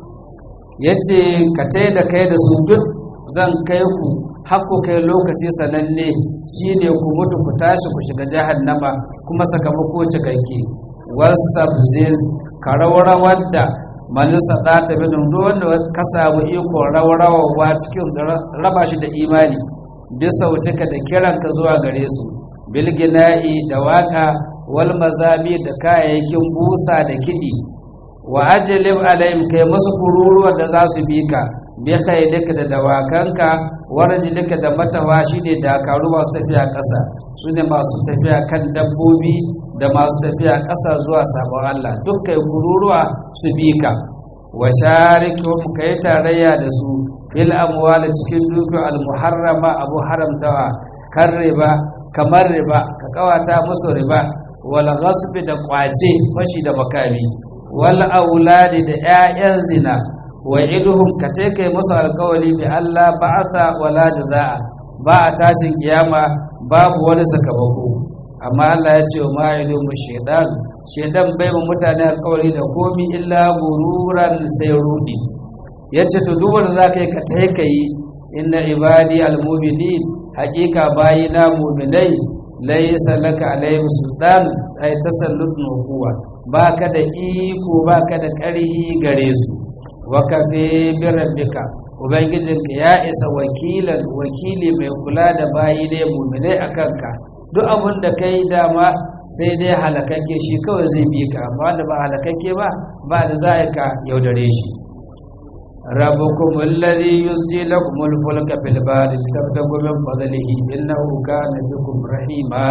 ya ce ka tai da kai da su duk zan kai ku haku kai lokaci sananne shi ne ku mutu ku tashi ku shiga jahannama kuma sakamako cikakke wasabziz ka rawrawar da manisa ɗata binin wanda ka samu iko rawrawa cikin raba shi da imani bisa wutuka da kiranka zuwa gare su bilgina'i da waka wal mazami da kayayyakin busa da kiɗi wa ajalib alayhim kai musu kururuwa da za su bi ka bi khaylika da dawakanka warjilika da matawa shine dakaru masu tafiya ƙasa su ne masu tafiya kan dabbobi da masu tafiya ƙasa zuwa sabon Allah duk kai kururuwa su bi ka wa sharikum kai tarayya da su fil amwal cikin dukkan al muharrama abu haramtawa kan riba kamar riba ka kawata musu riba wal ghasbi da kwace fashi da makami wal auladi da 'ya'yan zina wa iduhum ka ce kai musu alkawali bi Allah ba'atha wala jazaa ba a tashin kiyama babu wani sakamako amma Allah ya ce ma ilumu shaytan shaytan bai mu mutane alkawali da komi illa gururan sai rudi yace to duk wanda zaka yi ka tai kai inna ibadi almu'minin haqiqa bayina mu'minai laysa laka alaihim sultan ay tasallutun huwa baka da iko baka da ƙarhi gare su wakafe birabbika ubangijinka ya isa wakilan wakili mai kula da bayi ne muminai a kanka duk abin da kai dama sai dai halakakke shi kawai zai bi ka amma da ba halakakke ba ba da za ka yaudare shi rabbukum alladhi yusji lakum al-fulka fil bahri litabtagu min fadlihi innahu kana bikum rahima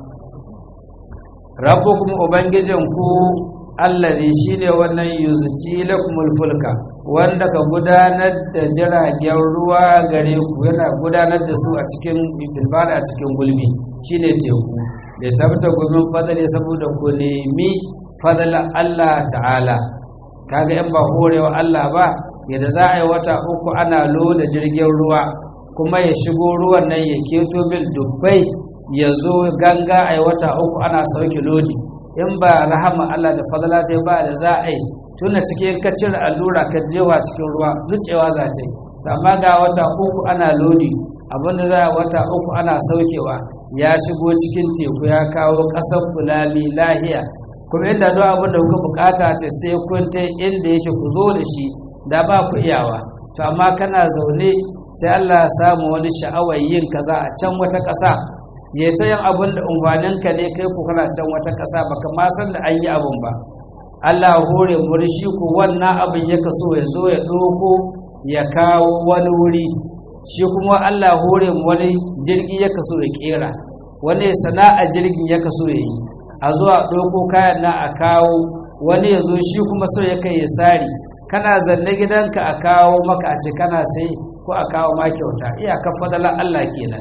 rabbukum ubangijinku allazi shine wannan yuzuci lakumul fulka wanda ka gudanar da jiragen ruwa gare ku yana gudanar da su a cikin bilbada a cikin gulbi shine teku da tabbata gumin fadali saboda ku nemi fadala Allah ta'ala kaga yan ba horewa Allah ba yadda za a yi wata uku ana loda jirgin ruwa kuma ya shigo ruwan nan ya keto bil dubbai ya zo ganga a yi wata uku ana sauke lodi in ba rahama Allah da fadala ta ba da za a yi tuna cikin ka cire allura ka jewa cikin ruwa nutsewa za ta yi amma ga wata uku ana lodi abinda za a wata uku ana saukewa ya shigo cikin teku ya kawo ƙasar fulani lahiya kuma inda duk abin da kuka bukata ta sai kun ta inda yake ku zo da shi da ba ku iyawa to amma kana zaune sai Allah ya samu wani sha'awar yin kaza a can wata ƙasa ya ta yin abin da umfaninka ne kai ku kana can wata ƙasa baka ma san da an yi abin ba Allah hore muri shi ku wannan abin ya kaso ya zo ya ɗoko ya kawo wani wuri shi kuma Allah hore mu wani jirgi ya kaso ya kera wani sana'a jirgin ya kaso ya yi a zuwa ɗauko kayan na a kawo wani ya zo shi kuma so ya kai ya sari kana zanne gidanka a kawo maka a ce kana sai ko a kawo ma kyauta iyakar fadalar Allah kenan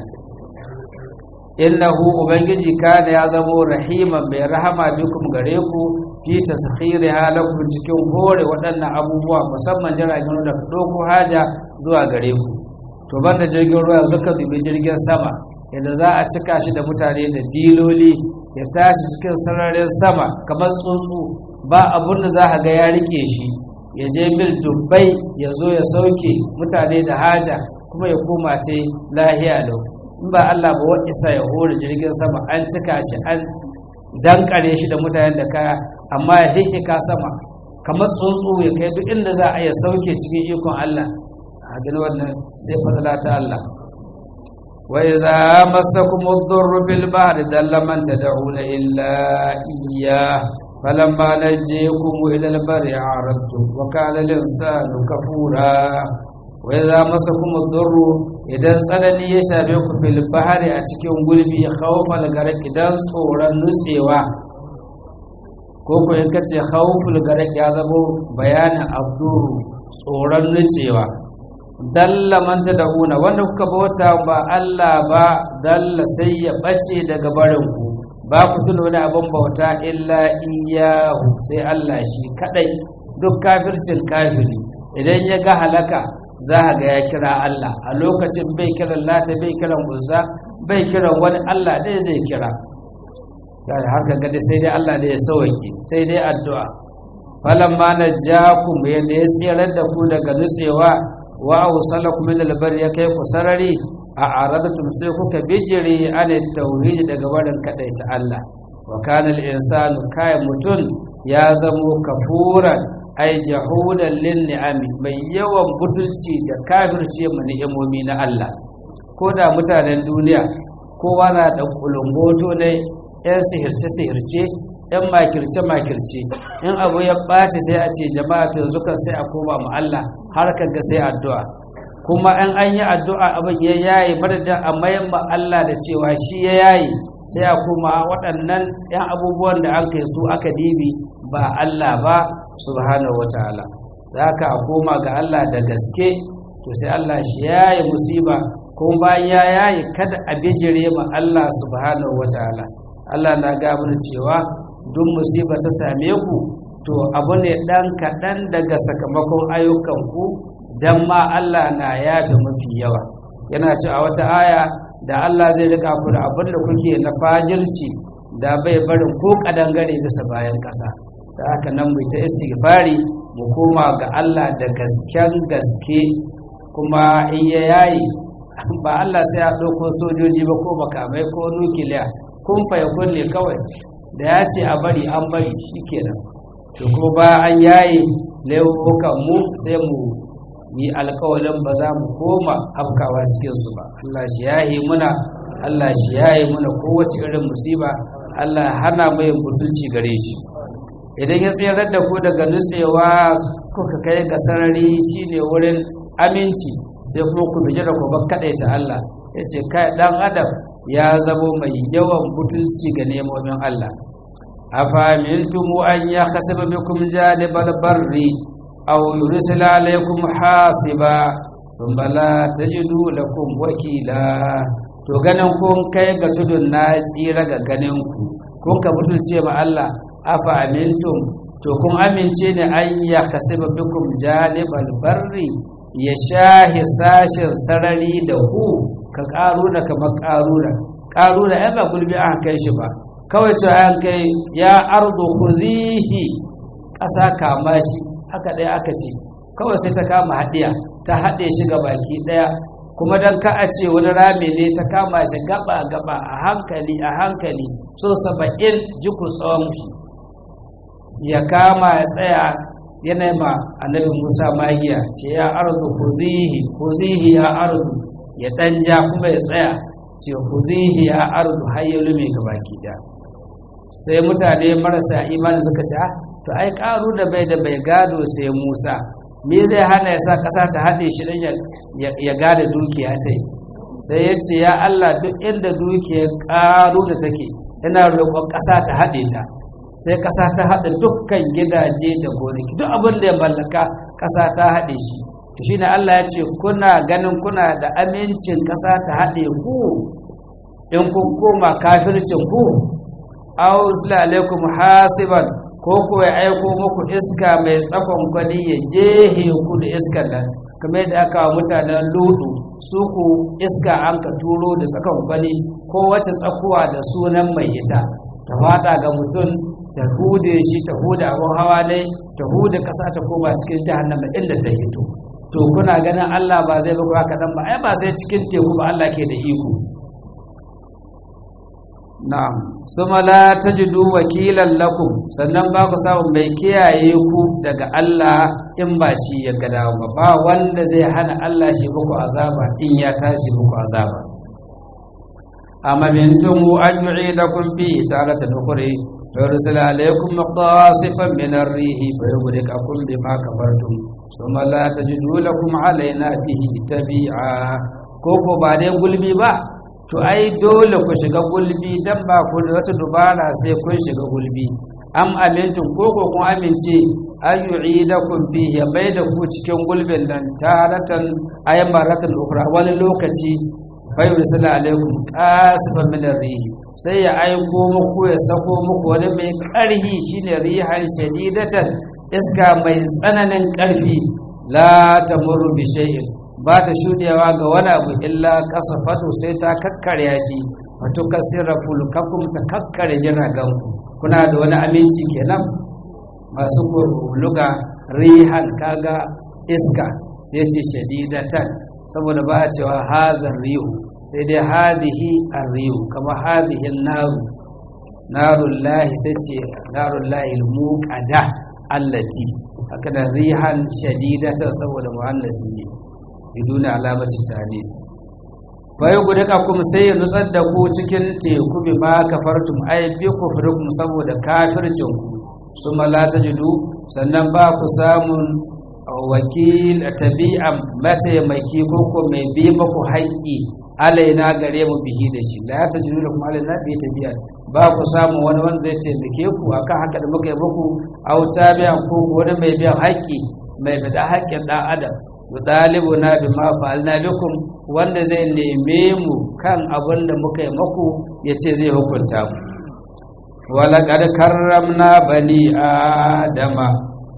innahu ubangiji kana ya zamo rahiman mai rahama bikum gare ku fi taskhiri halakum cikin hore waɗannan abubuwa musamman jiragen da doko haja zuwa gare ku to banda jirgin ruwa yanzu ka dubi jirgin sama yadda za a cika shi da mutane da diloli ya tashi cikin sararin sama kamar tsuntsu ba abun da za a ga ya rike shi ya je mil dubbai ya zo ya sauke mutane da haja kuma ya koma ce lahiya lau in ba Allah ba wa isa ya hore jirgin sama an cika shi an dankare shi da mutanen da kaya amma ya hihika sama kamar tsuntsu ya kai duk inda za a iya sauke cikin ikon Allah a gani wannan sai fadala ta Allah wa iza masakum ad-durru bil bahri dalla man tad'una illa iyyah falamma najaykum ila al-barri a'radtum wa kana al-insanu kafura wa iza masakum ad-durru idan tsanani ya shafe ku fil bahri a cikin gulbi khawfal garak idan tsoron nutsewa ko ko in kace khawful garak ya zamo bayanin abduru tsoron nutsewa dalla man tad'una wanda kuka bauta ba Allah ba dalla sai ya bace daga barin ku ba ku tuna wani abin bauta illa iyahu sai Allah shi kadai duk kafircin kafiri idan ya ga halaka za a ga ya kira Allah a lokacin bai kiran lata bai kiran uzza bai kiran wani Allah ɗaya zai kira har ka gada sai dai Allah da ya sauke sai dai addu'a falamma najakum yanda ya tsirar da ku daga nutsewa wa awsalakum min albar ya kai ku sarari a aradatum sai kuka bijiri an tauhid daga barin kadaita Allah wa kana al-insanu kai mutun ya zamo kafuran ai jahudan lin ni'ami mai yawan butulci da kafirce mu ni'imomi na Allah ko da mutanen duniya kowa na da kulungoto ne yan sihirce sihirce yan makirce makirce in abu ya ɓaci sai a ce jama'a to yanzu kan sai a koma mu Allah har ga sai addu'a kuma in an yi addu'a abin ya yayi madadin a mayan ma Allah da cewa shi ya yayi sai a koma waɗannan yan abubuwan da an kai su aka dibi ba Allah ba subhanahu wataala za ka a koma ga Allah da gaske to sai Allah shi yayi musiba kuma bayan ya yayi kada a bijire ma Allah subhanahu wataala Allah na ga cewa duk musiba ta same ku to abu ne ɗan kaɗan daga sakamakon ayyukanku don ma Allah na yafe mafi yawa yana ci a wata aya da Allah zai rika ku da abin da kuke na fajirci da bai barin ko kadangare bisa bayan ƙasa da haka nan mu ta istighfari mu koma ga Allah da gasken gaske kuma in ya yayi ba Allah sai ya ɗauko sojoji ba ko makamai ko nukiliya kun fa ya kulle kawai da ya ce a bari an bari shikenan to kuma ba an yaye laifukan mu sai mu yi alkawalin ba za mu koma afkawa cikin su ba Allah shi yaye muna Allah shi yaye muna kowace irin musiba Allah hana mai mutunci gare shi idan ya tsayar da ku daga nutsewa kuka kai ga sarari shine wurin aminci sai kuma ku bije da ku ba ta Allah ya ce kai dan adam ya zamo mai yawan butulci ga nemomin Allah أفأمنتم أن يخسف بكم جانب البر أو يرسل عليكم حاصبا ثم لا تجدوا لكم وكيلا to ganin kun kai ga tudun na tsira ga ganin ku kun ka butulce ma Allah afa amintum to kun amince ne an ya kasiba bikum janibal barri ya shahi sashin sarari da ku ka karuna kamar karuna karuna ai ba gulbi an kai shi ba kawai ce an kai ya ardo kuzihi ƙasa kama shi haka ɗaya aka ce kawai sai ta kama haɗiya ta haɗe shi ga baki ɗaya kuma don ka a ce wani rami ne ta kama shi gaba gaba a hankali a hankali so saba'in jiku tsawon shi ya kama ya tsaya yana ma annabi musa magiya ce ya ardo kuzihi kuzihi ya ardo ya ɗan ja kuma ya tsaya ce kuzihi ya ardo har ya lume ga baki ɗaya sai mutane marasa imani suka ce to ai karu da bai da bai gado sai musa me zai hana ya sa ƙasa ta haɗe shi don ya gada dukiya ta yi sai ya ce ya Allah duk inda dukiyar ƙaru da take ina roƙon ƙasa ta haɗe ta sai ƙasa ta haɗe dukkan gidaje da gonaki duk abin da ya mallaka ƙasa ta haɗe shi to shi ne Allah ya ce kuna ganin kuna da amincin ƙasa ta haɗe ku in kun koma kafircin ku aw alaikum hasiban ko ko ya aiko muku iska mai tsakon kwani ya jehe ku da iskan nan kamar yadda aka wa mutanen ludu su ku iska an ka turo da tsakon kwani ko wata tsakuwa da sunan mai ita ta fada ga mutum ta hude shi ta hude abin hawa ne ta hude kasa ta koma cikin jahannama inda ta hito to kuna ganin Allah ba zai baku haka dan ba ai ba sai cikin teku ba Allah ke da iko na'am suma la tajidu wakilan lakum sannan ba ku samu mai kiyaye ku daga Allah in ba shi ya ga dawo ba ba wanda zai hana Allah shi muku azaba in ya tashi muku azaba amma min tumu an yu'idakum fi taratan ukhra فيرسل عليكم مقاصفا من الريح فيغرقكم بما كفرتم ثم لا تجدوا لكم علينا به تبيعا koko ba dai gulbi ba to ai dole ku shiga gulbi dan ba ku da wata dubara sai kun shiga gulbi am amintum koko kun amince an yu'idakum fihi bai da ku cikin gulbin nan taratan ayyamaratan ukra wani lokaci bai yursala alaikum qasifan min ar-rih sai ya aiko muku ya sako muku wani mai ƙarfi shine rihan shadidatan iska mai tsananin ƙarfi la tamurru bi shay'in ba ta shudewa ga wani abu illa kasafatu sai ta kakkarya shi wato kasira fulkakum ta kakkare jiragen kuna da wani aminci kenan masu luga rihan kaga iska sai ce shadidatan saboda ba a cewa hazan rihu sai dai hadihi arriyu kama hadihi naru narun lahi sai ce narun lahi muqada allati haka da rihan shadidatan saboda muhannasi ne biduna alamacin tanis bayan guduka kuma sai ya nutsar da ku cikin teku bi ma kafartum ay bi kufrikum saboda kafircin ku suma la tajidu sannan ba ku samun wakil tabi'an mataimaki ko ko mai bi maku haƙƙi alaina gare mu bihi da shi la ta jiru kuma alaina bi tabi'a ba ku samu wani wanda zai taimake ku akan haka da muka yi muku au tabi'an ko wani mai biyan haƙƙi mai bada haƙƙin ɗan adam dalibu na bi ma fa'alna bikum wanda zai neme mu kan abin da muka yi muku ya ce zai hukunta mu walaƙad karramna bani adama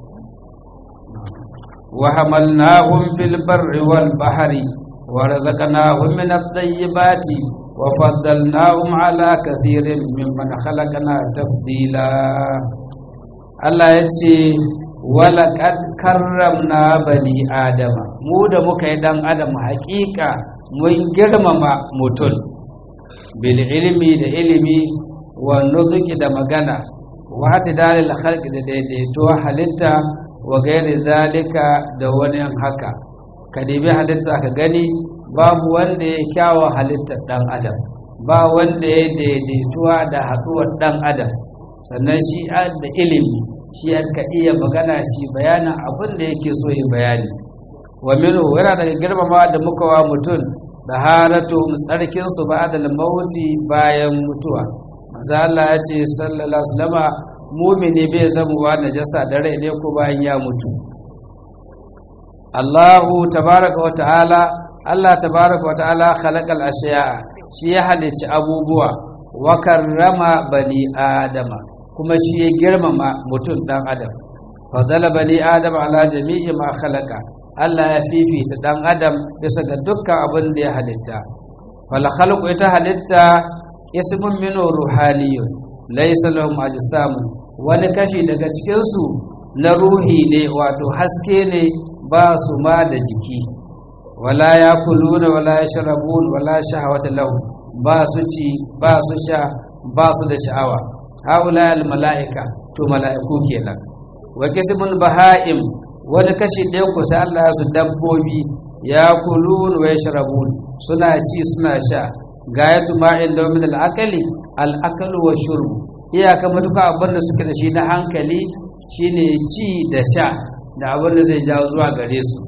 وحملناهم في البر والبحر ورزقناهم من الطيبات وفضلناهم على كثير ممن خلقنا تفضيلا Allah ya ce walaƙad karramna bani adama mu da muka yi ɗan adam haƙiƙa mun girmama mutum bil ilmi da ilimi wa nuzuki da magana wa hati dalil khalqi da daidaito halitta wa gairi zalika da wani haka ka dibi halitta ka gani babu wanda ya kyawa halittar ɗan adam ba wanda ya daidaituwa da haɗuwar ɗan adam sannan shi da ilimi shi ka iya magana shi bayanin abin da yake so ya bayani wa minhu yana daga girmama da muka wa mutum da haratu tsarkin su ba da mauti bayan mutuwa manzo Allah ya ce sallallahu alaihi wasallama mumini bai zamuwa najasa da rai ne ko bayan ya mutu Allahu tabaraka wa ta'ala Allah tabaraka wa ta'ala khalaqal ashiya'a shi ya halicci abubuwa wa karrama bani adama kuma shi ya girmama mutum dan adam fadala bani adama ala jami'i ma khalaqa Allah ya fifita dan adam bisa ga dukkan abin da ya halitta fal khalqu ita halitta ismun min ruhaniyun laysa lahum ajsamun wani kashi daga cikin su na ruhi ne wato haske ne ba su ma da jiki wala ya kuluna wala ya sharabun wala shahawata lahu ba su ci ba su sha ba su da sha'awa haula al mala'ika to mala'iku kenan wa kismun baha'im wani kashi ɗaya ku sai Allah ya su dabbobi ya kulun wa yashrabun suna ci suna sha gayatu ma'in da min al akali al akalu wa shurb iyaka matuka abin da suke da shi na hankali shine ci da sha da abin da zai jawo zuwa gare su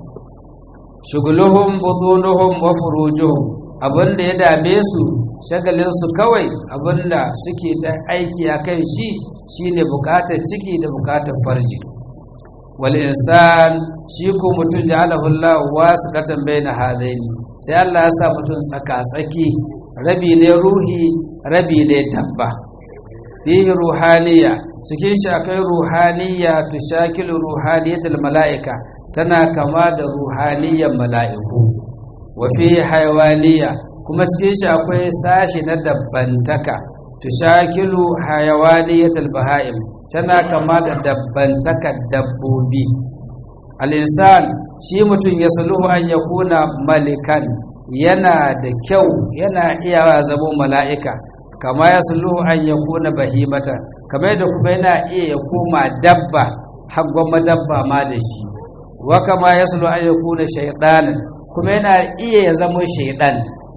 shuguluhum butunuhum wa furujuhum abin da ya dame su shagalin su kawai abin da suke da aiki a kan shi shine bukatar ciki da bukatar farji wal insan shi ko mutum ja'alahu Allah wasiqatan baina hadaini sai Allah ya sa mutum tsaka tsaki rabi ne ruhi rabi ne tabba fihi ruhaniya cikin shi akwai ruhaniya tushakilu ruhaniyatul mala'ika tana kama da ruhaniyan mala'iku wa fihi hayawaniya kuma cikin shi akwai sashi na dabbantaka tushakilu hayawaniyatul baha'im tana kama da dabbantakar dabbobi al-insan shi mutum ya suluhu an yakuna malikan yana da kyau yana iya zama mala'ika kama ya sulhu an ya kuna bahimata kama yadda kuma yana iya ya koma dabba haggon madabba ma da shi wa kama ya sulhu an ya kuna shaidanin kuma yana iya ya zama shaidan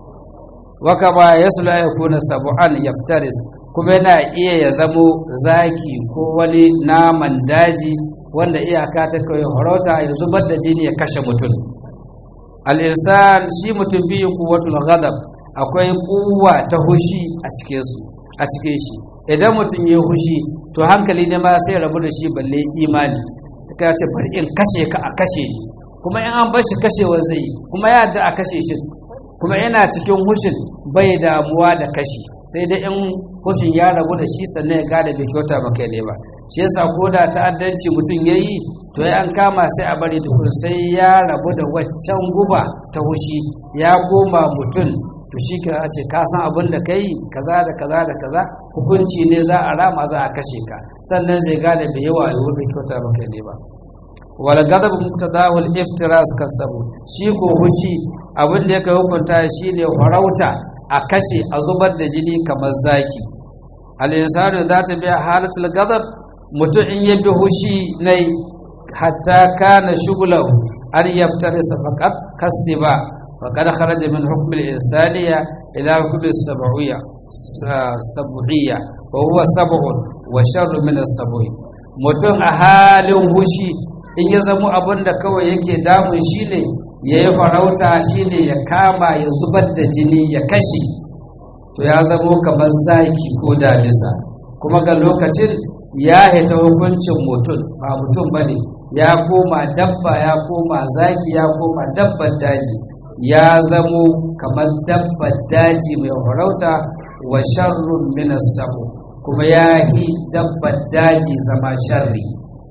wa kama ya sulhu an ya kuna sabu'an yaftaris kuma yana iya ya zamo zaki ko wani naman daji wanda iyaka ta kawai horota ya zubar da jini ya kashe mutum al'insan shi mutum biyu kuwatul ghadab akwai kuwa ta hushi a cikinsu a cikin shi idan mutum ya hushi to hankali ne ma sai rabu da shi balle imani sai ka ce bari in kashe ka a kashe ni kuma in an bar shi kashewa zai kuma ya da a kashe shi kuma yana cikin hushin bai damuwa da kashi sai dai in hushin ya rabu da shi sannan ya gada bai kyauta maka ne ba shi yasa ko da ta'addanci mutum ya yi to ya an kama sai a bari tukun sai ya rabu da waccan guba ta hushi ya goma mutum to shi ka ce ka san abin da ka yi kaza da kaza da kaza hukunci ne za a rama za a kashe ka sannan zai gane bai yawa da bai kyauta maka ne ba wal gadab muqtadahu al iftiras kasabu shi ko hushi abin da yake hukunta shine farauta a kashe a zubar da jini kamar zaki al insanu za ta biya halatul gadab mutum in ya bi hushi nai hatta kana shugulahu an yaftarisa faqat kasiba faqad kharaja min hukm al insaniya ila hukm al sab'iyya sab'iyya wa huwa sab'un wa sharru min as sab'i mutum a halin hushi in ya zamo abin da kawai yake damun shi ne ya yi farauta shi ne ya kama ya zubar da jini ya kashe to ya zamo kamar zaki ko damisa kuma ga lokacin ya haita hukuncin mutum ba mutum ba ne ya koma dabba ya koma zaki ya koma dabbar daji ya zamo kamar dabbar daji mai farauta wa sharrun minas samu kuma ya yi dabbar daji zama sharri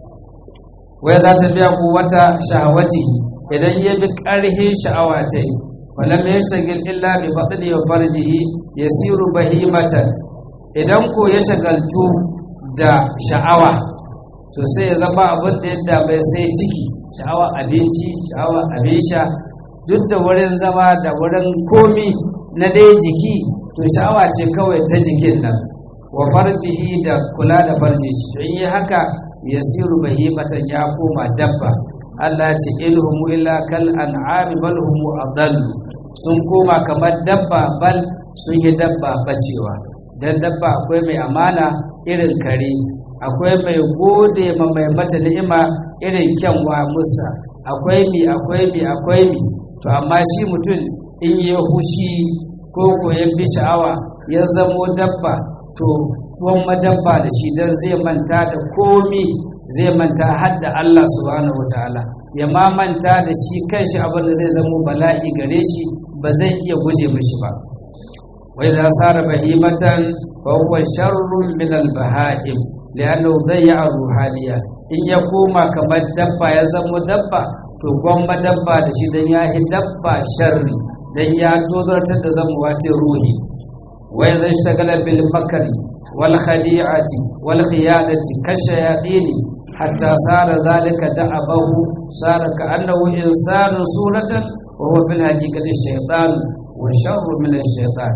wai za ta biya ku wata sha'awati idan ya bi ƙarhin sha'awa ta yi falam ya shagil illa bi batni wa farjihi yasiru bahimatan idan ko ya shagaltu da sha'awa to sai ya zama abin da yadda bai sai ciki sha'awa abinci sha'awa abin sha duk da wurin zama da wurin komi na dai jiki to sha'awa ce kawai ta jikin nan wa farjihi da kula da farji shi to yi haka yasiru bahimatan ya koma dabba Allah ce ilhumu illa kal an'ami bal humu adallu sun koma kamar dabba bal sun yi dabba bacewa dan dabba akwai mai amana irin kare akwai mai gode ma mai mata ni'ima irin kyanwa musa akwai mi akwai mi akwai mi to amma shi mutum in ya hushi ko ko ya bi sha'awa ya zamo dabba to kuma dabba da shi dan zai manta da komi zai manta har da Allah subhanahu wataala ya ma manta da shi kanshi abin da zai zamo bala'i gare shi ba zai iya guje mishi ba wai da sara bahimatan fa huwa sharrun min al baha'im li'annahu dayya ruhaniya in ya koma kamar dabba ya zamo dabba to gwamma dabba da shi dan ya yi dabba sharri dan ya tozartar da zamuwa ta ruhi wai zai shagala bil makari wal khadi'ati wal khiyadati kashayadini حتى صار ذلك دعبه صار كأنه إنسان صورة وهو في الحقيقة الشيطان وشر من الشيطان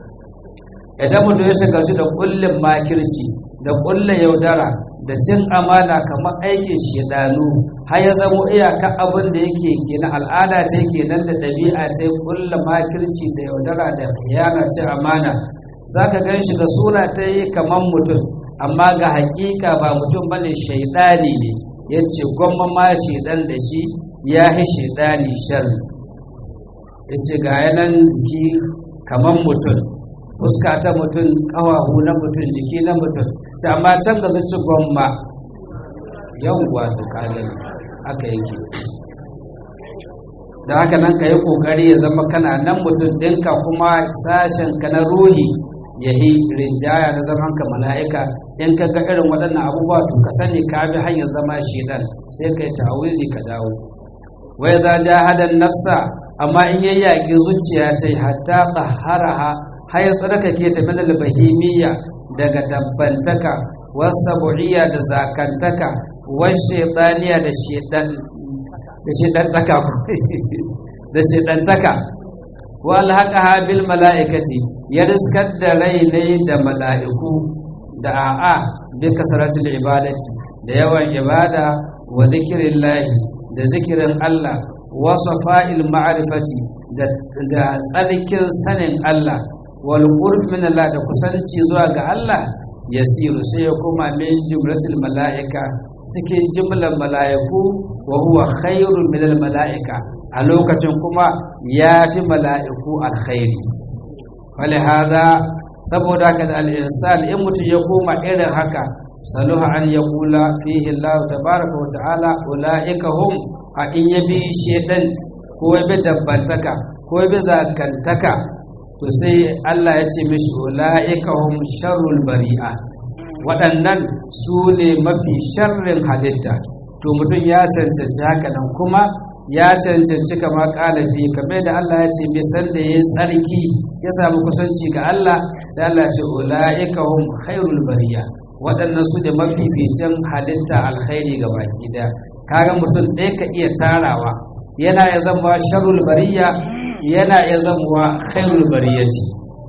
idan mutum ya shiga shi da kullum makirci da kullum yaudara da cin amana kamar aikin shedanu har ya zamo iyaka abin da yake kenan al'ada ce kenan da ɗabi'a ce kullum makirci da yaudara da khiyana cin amana za ka gan shi da sura ta yi kamar mutum amma ga hakika ba mutum bane shaidani ne ya ce gwamma ma shedan da shi ya yi shedani sharri ya ce ga yanan jiki kamar mutum fuska ta mutum ƙawahu na mutum jiki na mutum ce amma can ga zuci gwamma yawwa ta kanin aka yake da haka nan ka yi ƙoƙari ya zama kana nan mutum ɗinka kuma sashen ka na ruhi ya yi rinjaya na zaman ka mala'ika in ka ga irin waɗannan abubuwa to ka sani ka bi hanyar zama shedan sai ka yi ta'awizi ka dawo wai za ja hadan nafsa amma in ya yaƙi zuciya ta yi hatta tsaharaha har ya tsarkake ta min albahimiyya daga dabbantaka wasa bu'iyya da zakantaka wan shaytaniya da shedan da shedantaka da shedantaka wa alhaqaha bil mala'ikati ya riskar da rai ne da mala'iku da a'a bi kasaratul ibadati da yawan ibada wa zikrillahi da zikirin Allah wa safa'il ma'rifati da da tsarkin sanin Allah wal qurb min Allah da kusanci zuwa ga Allah yasiru sai ya koma min jumlatul mala'ika cikin jimlar mala'iku wa huwa khairun min al mala'ika a lokacin kuma ya fi mala'iku alkhairi wale hada saboda haka da al'insan in mutum ya koma irin haka saluha an ya kula fihi Allah tabaraka wa ta'ala ula'ika hum a in ya bi shedan ko ya bi dabbantaka ko ya bi zakantaka to sai Allah ya ce mishi ula'ika hum sharrul bari'a waɗannan su ne mafi sharrin halitta to mutum ya cancanci haka nan kuma ya cancanci kama ƙalafi kamar da Allah ya ce bai san da ya tsarki ya samu kusanci ga Allah sai Allah ya ce ula'ika hum khairul bariya waɗannan su da mafificin halitta alkhairi ga baki da kaga mutum ɗaya ka iya tarawa yana ya zama sharrul bariya yana ya zama khairul bariyati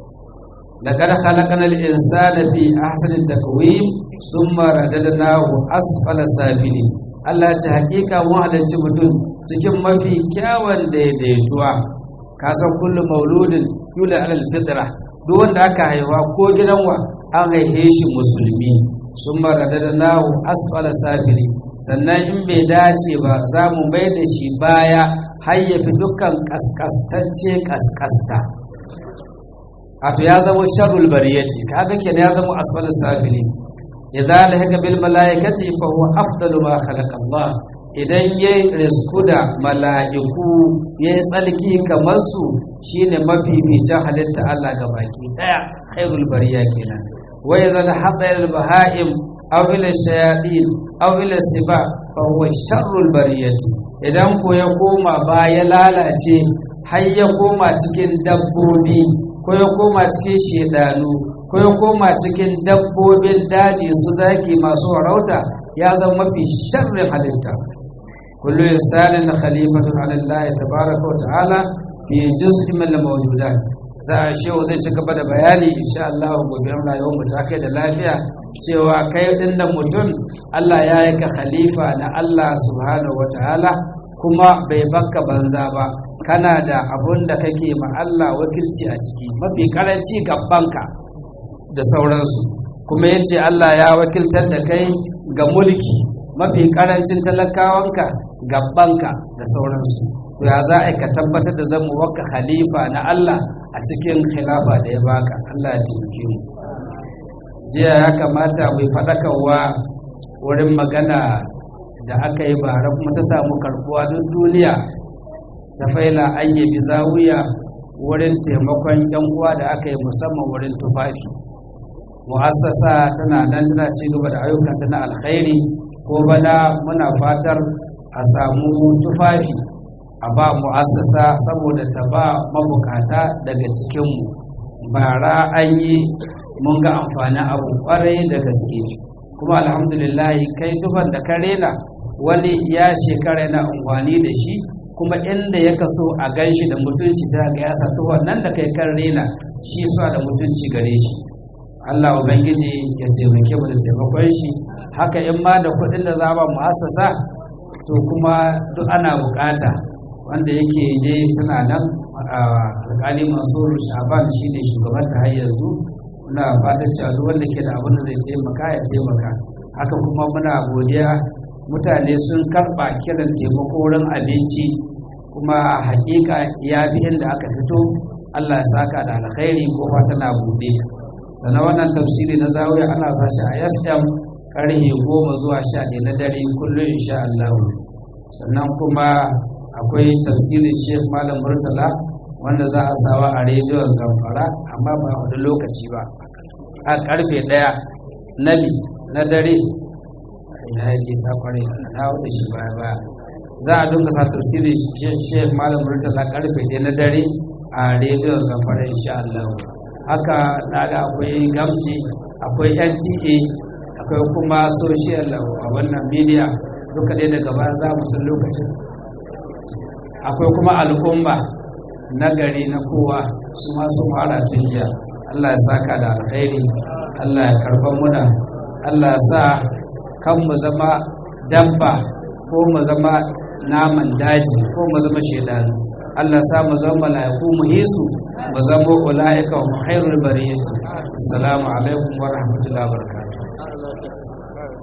لقد خلقنا الإنسان في أحسن التقويم ثم رددناه أسفل سافلين Allah ce hakika mun halarci mutum cikin mafi kyawun daidaituwa kasan kullum mauludin yula alal fitra duk wanda aka haifa ko gidanwa an haife shi musulmi sun marada da nahu asfala safiri sannan in bai dace ba za mu bai da shi baya har ya fi dukkan kaskastacce kaskasta wato ya zama sharrul bariyati kaga kenan ya zama asfala safili idza lahaka bil malaikati fa huwa afdalu ma khalaqa Allah idan ya risku da mala'iku ya yi tsalki kamar su shine mafificin halitta Allah ga baki daya khairul bariya kenan wa idza hadda al bahaim aw ila shayatin aw ila siba fa huwa sharrul bariyati idan ko ya koma ba ya lalace har ya koma cikin dabbobi ko ya koma cikin shedanu ko ya koma cikin dabbobin daji su zaki masu warauta ya zama mafi sharrin halitta kullu insanin khalifatun ala Allah tabaraka wa ta'ala fi juz'in min al-mawjudat za a shehu zai ci gaba da bayani insha Allah gobe rayuwar mu ta kai da lafiya cewa kai din da mutum Allah ya yi ka khalifa na Allah subhanahu wa ta'ala kuma bai bakka banza ba kana da abun da kake ma Allah wakilci a ciki mafi karanci gabanka da sauransu kuma ya ce Allah ya wakiltar da kai ga mulki mafi karancin talakawanka gabanka da sauransu to ya za a ka tabbatar da zama waka khalifa na Allah a cikin khilafa da ya baka Allah ya taimake mu jiya ya kamata mai faɗakarwa wurin magana da aka yi bara kuma ta samu karbuwa duk duniya ta faila an yi zawiya wurin taimakon yan uwa da aka yi musamman wurin tufafi mu'assasa tana nan tana ci gaba da ayyukanta na alkhairi ko bana muna fatar a samu tufafi a ba mu'assasa saboda ta ba mabukata daga cikinmu bara an yi mun ga amfanin abu kwarai da gaske kuma alhamdulillah kai tufan da ka rena wani ya shekara yana amfani da shi kuma inda ya kaso a gan shi da mutunci ta ga ya sa tufan nan da kai kan rena shi sa da mutunci gare shi Allah Ubangiji ya taimake mu da taimakon shi haka in ma da kuɗin da za ba mu asasa to kuma duk ana bukata wanda yake ne tana nan alƙali masu shaban shi ne shugaban ta har yanzu muna fatan cewa duk wanda ke da abin da zai taimaka ya taimaka haka kuma muna godiya mutane sun karɓa kiran taimako wurin abinci kuma a hakika ya fi inda aka fito Allah ya saka da alkhairi ko tana buɗe sannan wannan tafsiri na zawiya ana sa shi a FM karhe goma zuwa sha ɗaya na dare kullum insha Allah sannan kuma akwai tafsirin Sheikh Malam Murtala wanda za a sawa a rediyon Zamfara amma ba wani lokaci ba a karfe ɗaya na na dare ya yi sakware na wanda shi baya baya za a dinga sa tafsirin Sheikh Malam Murtala karfe ɗaya na dare a rediyon Zamfara insha Allah haka naga akwai gamji akwai NTA akwai kuma social a wannan media duka dai daga baya za mu san lokacin akwai kuma al'umma na gari na kowa su ma sun fara tun jiya Allah ya saka da alkhairi Allah ya karban muna Allah ya sa kan mu zama dabba ko mu zama naman daji ko mu zama shedanu Allah ya sa mu zama mala'iku mu hisu mu zama ulaika wa khairul bariyati assalamu alaikum wa rahmatullahi wa barakatuh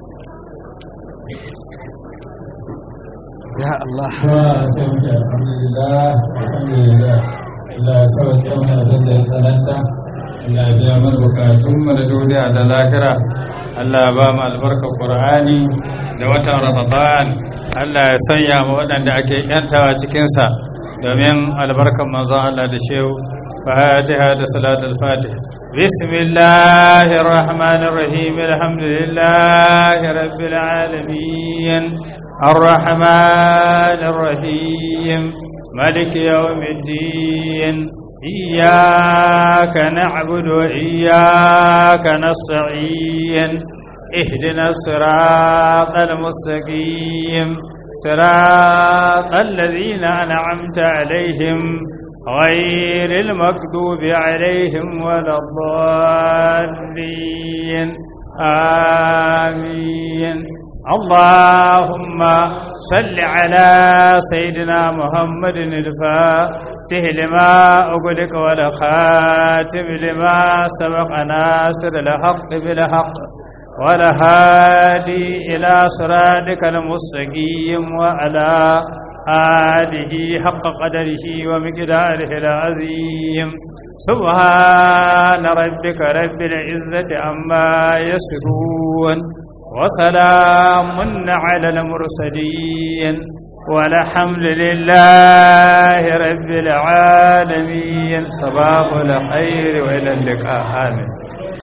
ya Allah alhamdulillah alhamdulillah Allah ya sauke mana abin da ya tsananta Allah ya biya mana bukatun mu da duniya da lahira Allah ya ba mu albarkar Qur'ani da watan Ramadan Allah ya sanya mu waɗanda ake yantawa cikin sa domin albarkar manzon Allah da shehu Fatiha da salatul Fatiha بسم الله الرحمن الرحيم الحمد لله رب العالمين الرحمن الرحيم ملك يوم الدين إياك نعبد وإياك نستعين اهدنا الصراط المستقيم صراط الذين أنعمت عليهم غير المكذوب عليهم ولا الضالين آمين اللهم صل على سيدنا محمد الفاتح لما أغلق والخاتم لما سبق ناصر الحق بالحق والهادي إلى صراطك المستقيم وعلى آله حق قدره ومقداره العظيم سبحان ربك رب العزة عما يصفون وسلام على المرسلين والحمد لله رب العالمين صباح الخير وإلى اللقاء آمين